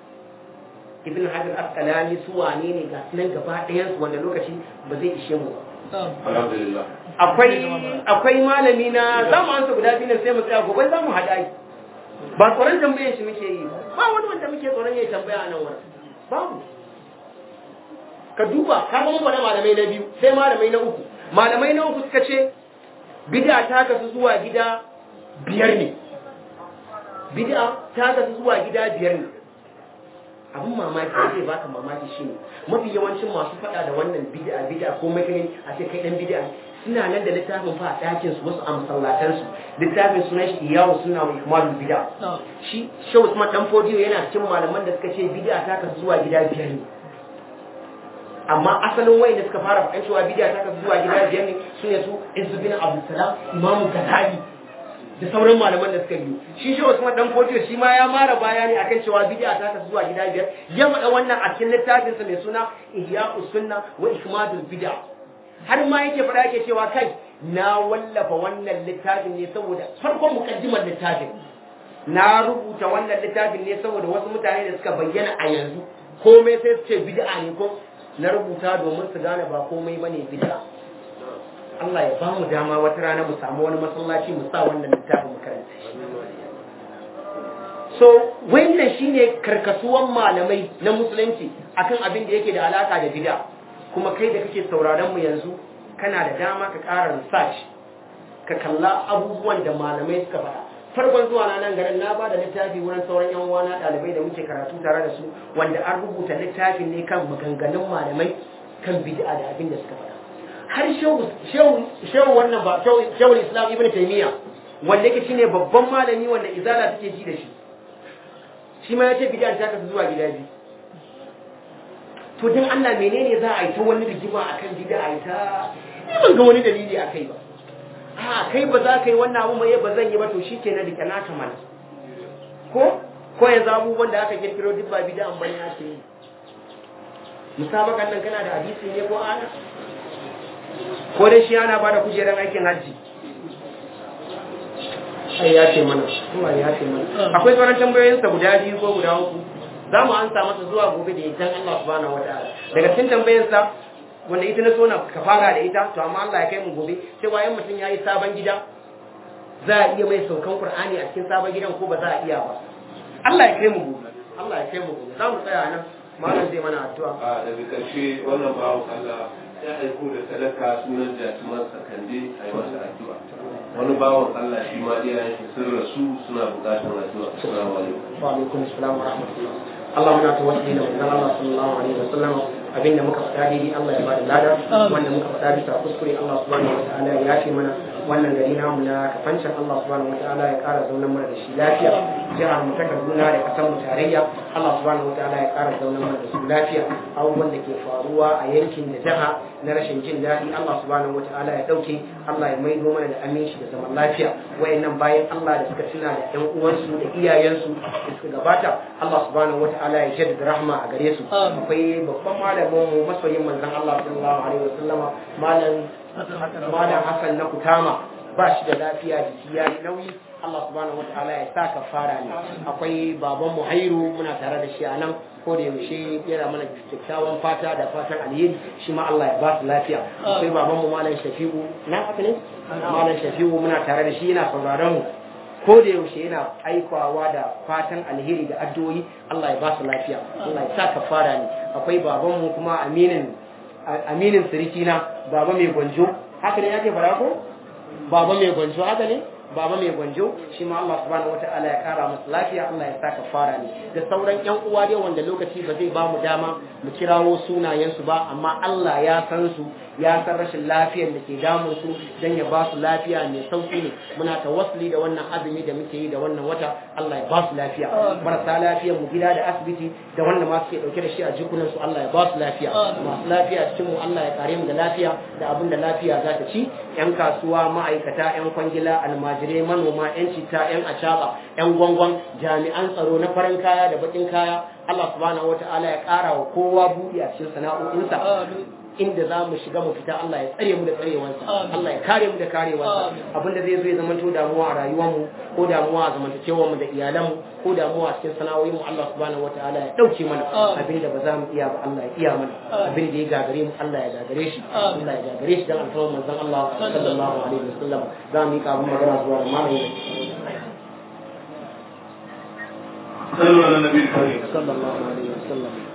ibn hajar asqalani su wane ne ga nan gaba ɗayan su wanda lokaci ba zai ishe mu ba alhamdulillah akwai akwai malami na za mu ansa guda biyu sai mu tsaya gobe za mu haɗa yi ba tsoron tambayar shi muke yi ba wani wanda muke tsoron ya tambaya a nan wurin babu ka duba ka ga mun malamai na biyu sai malamai na uku malamai na uku suka ce bid'a ta kasu zuwa gida biyar ne bid'a ta kasu zuwa gida biyar ne abin mamaki da zai baka mamaki shine mafi yawancin masu faɗa da wannan bid'a bid'a ko makani a ce kai dan bid'a suna nan da littafin fa a ɗakin su wasu a masallatan su littafin sunan shi iyawu suna wa ikmalul bid'a shi shehu Usman dan Fodiyo yana cikin malaman da suka ce bid'a ta kasu zuwa gida biyar ne amma asalin wayan da suka fara faɗan cewa bid'a ta kasu zuwa gida biyar ne sune su Izzuddin Abdul Salam Imam Ghazali da sauran malaman da suka yi shi shi Usman dan Fodiyo shi ma ya mara bayani akan cewa bid'a ta kasu zuwa gida biyar ya faɗa wannan a cikin littafin sa mai suna Ihya'us Sunna wa Ikmadul Bid'a har ma yake faɗa yake cewa kai na wallafa wannan littafin ne saboda farkon mukaddimar littafin na rubuta wannan littafin ne saboda wasu mutane da suka bayyana a yanzu komai sai su ce bid'a ne ko na rubuta domin su gane ba komai bane bid'a Allah ya bamu dama wata rana mu samu wani masallaci mu sa wannan littafin mu karanta so so wannan shine karkasuwan malamai na musulunci akan abin da yake da alaka da bid'a kuma kai da kake sauraron mu yanzu kana da dama ka ƙara research ka kalla abubuwan da malamai suka faɗa farkon zuwa na nan garin na ba da littafi wurin sauran yan uwana ɗalibai da muke karatu tare da su wanda an rubuta littafin ne kan maganganun malamai kan bid'a da abin da suka faɗa har shehu wannan ba shehu islam ibn taymiya wanda yake shine babban malami wanda izala take ji da shi shi ma ya ce bid'a ta kasu zuwa gida biyu to dan Allah menene za a yi ta wani rigima akan bid'a ta ban ga wani dalili akai ba a kai ba za ka yi wannan abu mai ba zan yi ba to shi ke na rike naka mana ko ko yanzu abubuwan da aka kirkiro duk ba bida an bane ake yi musabakan nan kana da hadisi ne ko ana ko dai shi ana bada kujerar aikin hajji ai ya ce mana kuma ya ce mana akwai sauran tambayoyinsa guda biyu ko guda uku za mu ansa masa zuwa gobe da idan Allah subhanahu wataala daga cikin tambayarsa wanda ita na so na ka fara da ita to amma Allah ya kai mu gobe cewa yan mutum yayi sabon gida za a iya mai saukan Qur'ani a cikin sabon gidan ko ba za a iya ba Allah ya kai mu gobe Allah ya kai mu gobe za mu tsaya nan malam zai mana addu'a a daga ƙarshe wannan bawan Allah ya aiko da sadaka sunan jatuman sakande a yi masa addu'a wani bawan Allah shi ma iyayen shi sun rasu suna buƙatar addu'a assalamu alaikum wa alaikum assalam wa rahmatullah Allah muna tawassuli da manzon Allah sallallahu alaihi wasallam abinda muka faɗa daidai Allah ya bada lada wanda muka faɗa bisa kuskure Allah subhanahu wataala ya yafe mana wannan gari namu na kafancin Allah subhanahu wataala ya ƙara zaunar mana da shi lafiya jihar mu ta Kaduna da kasar mu tarayya Allah subhanahu wataala ya ƙara zaunar mana da su lafiya abubuwan da ke faruwa a yankin da jiha na rashin jin daɗi Allah subhanahu wataala ya ɗauke Allah ya maido mana da aminci da zaman lafiya wayannan bayan Allah da suka tuna da ƴan uwansu da iyayensu da suka gabata Allah subhanahu wataala ya jaddada rahma a gare su akwai babban malamin mu masoyin manzon Allah sallallahu alaihi wasallama malam malam Hassan na Kutama ba shi da lafiya jiki ya yi nauyi Allah subhanahu wataala ya sa kafara ne akwai baban mu Hairu muna tare da shi a nan ko da yaushe yana mana kyakkyawan fata da fatan alheri shi ma Allah ya ba su lafiya akwai baban mu malam Shafi'u na haka ne malam Shafi'u muna tare da shi yana sauraron mu ko da yaushe yana aikawa da fatan alheri da addu'o'i Allah ya ba su lafiya Allah ya sa kafara ne akwai baban mu kuma aminin aminin siriki na baba mai gwanjo haka ne yake fara ko baba mai gwanjo haka ne baba mai gwanjo shi ma Allah subhanahu wataala ya kara masa lafiya Allah ya saka fara ne da sauran yan uwa dai wanda lokaci ba zai ba mu dama mu kirawo sunayen su ba amma Allah ya san su ya san rashin lafiyar da ke damun su dan ya ba su lafiya mai sauki ne muna tawassuli da wannan azumi da muke yi da wannan wata Allah ya ba su lafiya marasa lafiyar mu gida da asibiti da wanda ma suke dauke da shi a jikunan su Allah ya ba su lafiya masu lafiya cikin mu Allah ya kare mu da lafiya da abin da lafiya za ta ci yan kasuwa ma'aikata yan kwangila almajirai manoma yan citta yan acaba yan gwangwan jami'an tsaro na farin kaya da bakin kaya Allah subhanahu wataala ya kara wa kowa buɗi a cikin sana'o'insa inda za mu shiga mu fita Allah ya tsare mu da tsarewansa Allah ya kare mu da karewansa abinda zai zo ya zama to damuwa a rayuwarmu ko damuwa a zamantakewar mu da iyalanmu ko damuwa a cikin sana'o'in mu Allah subhanahu wataala ya dauke mana abinda ba za mu iya ba Allah ya iya mana abinda ya gagare mu Allah ya gagare shi Allah ya gagare shi dan alfarman manzon Allah sallallahu alaihi wasallam za mu yi kabin magana zuwa malamin صلوا على النبي الكريم sallallahu alaihi wasallam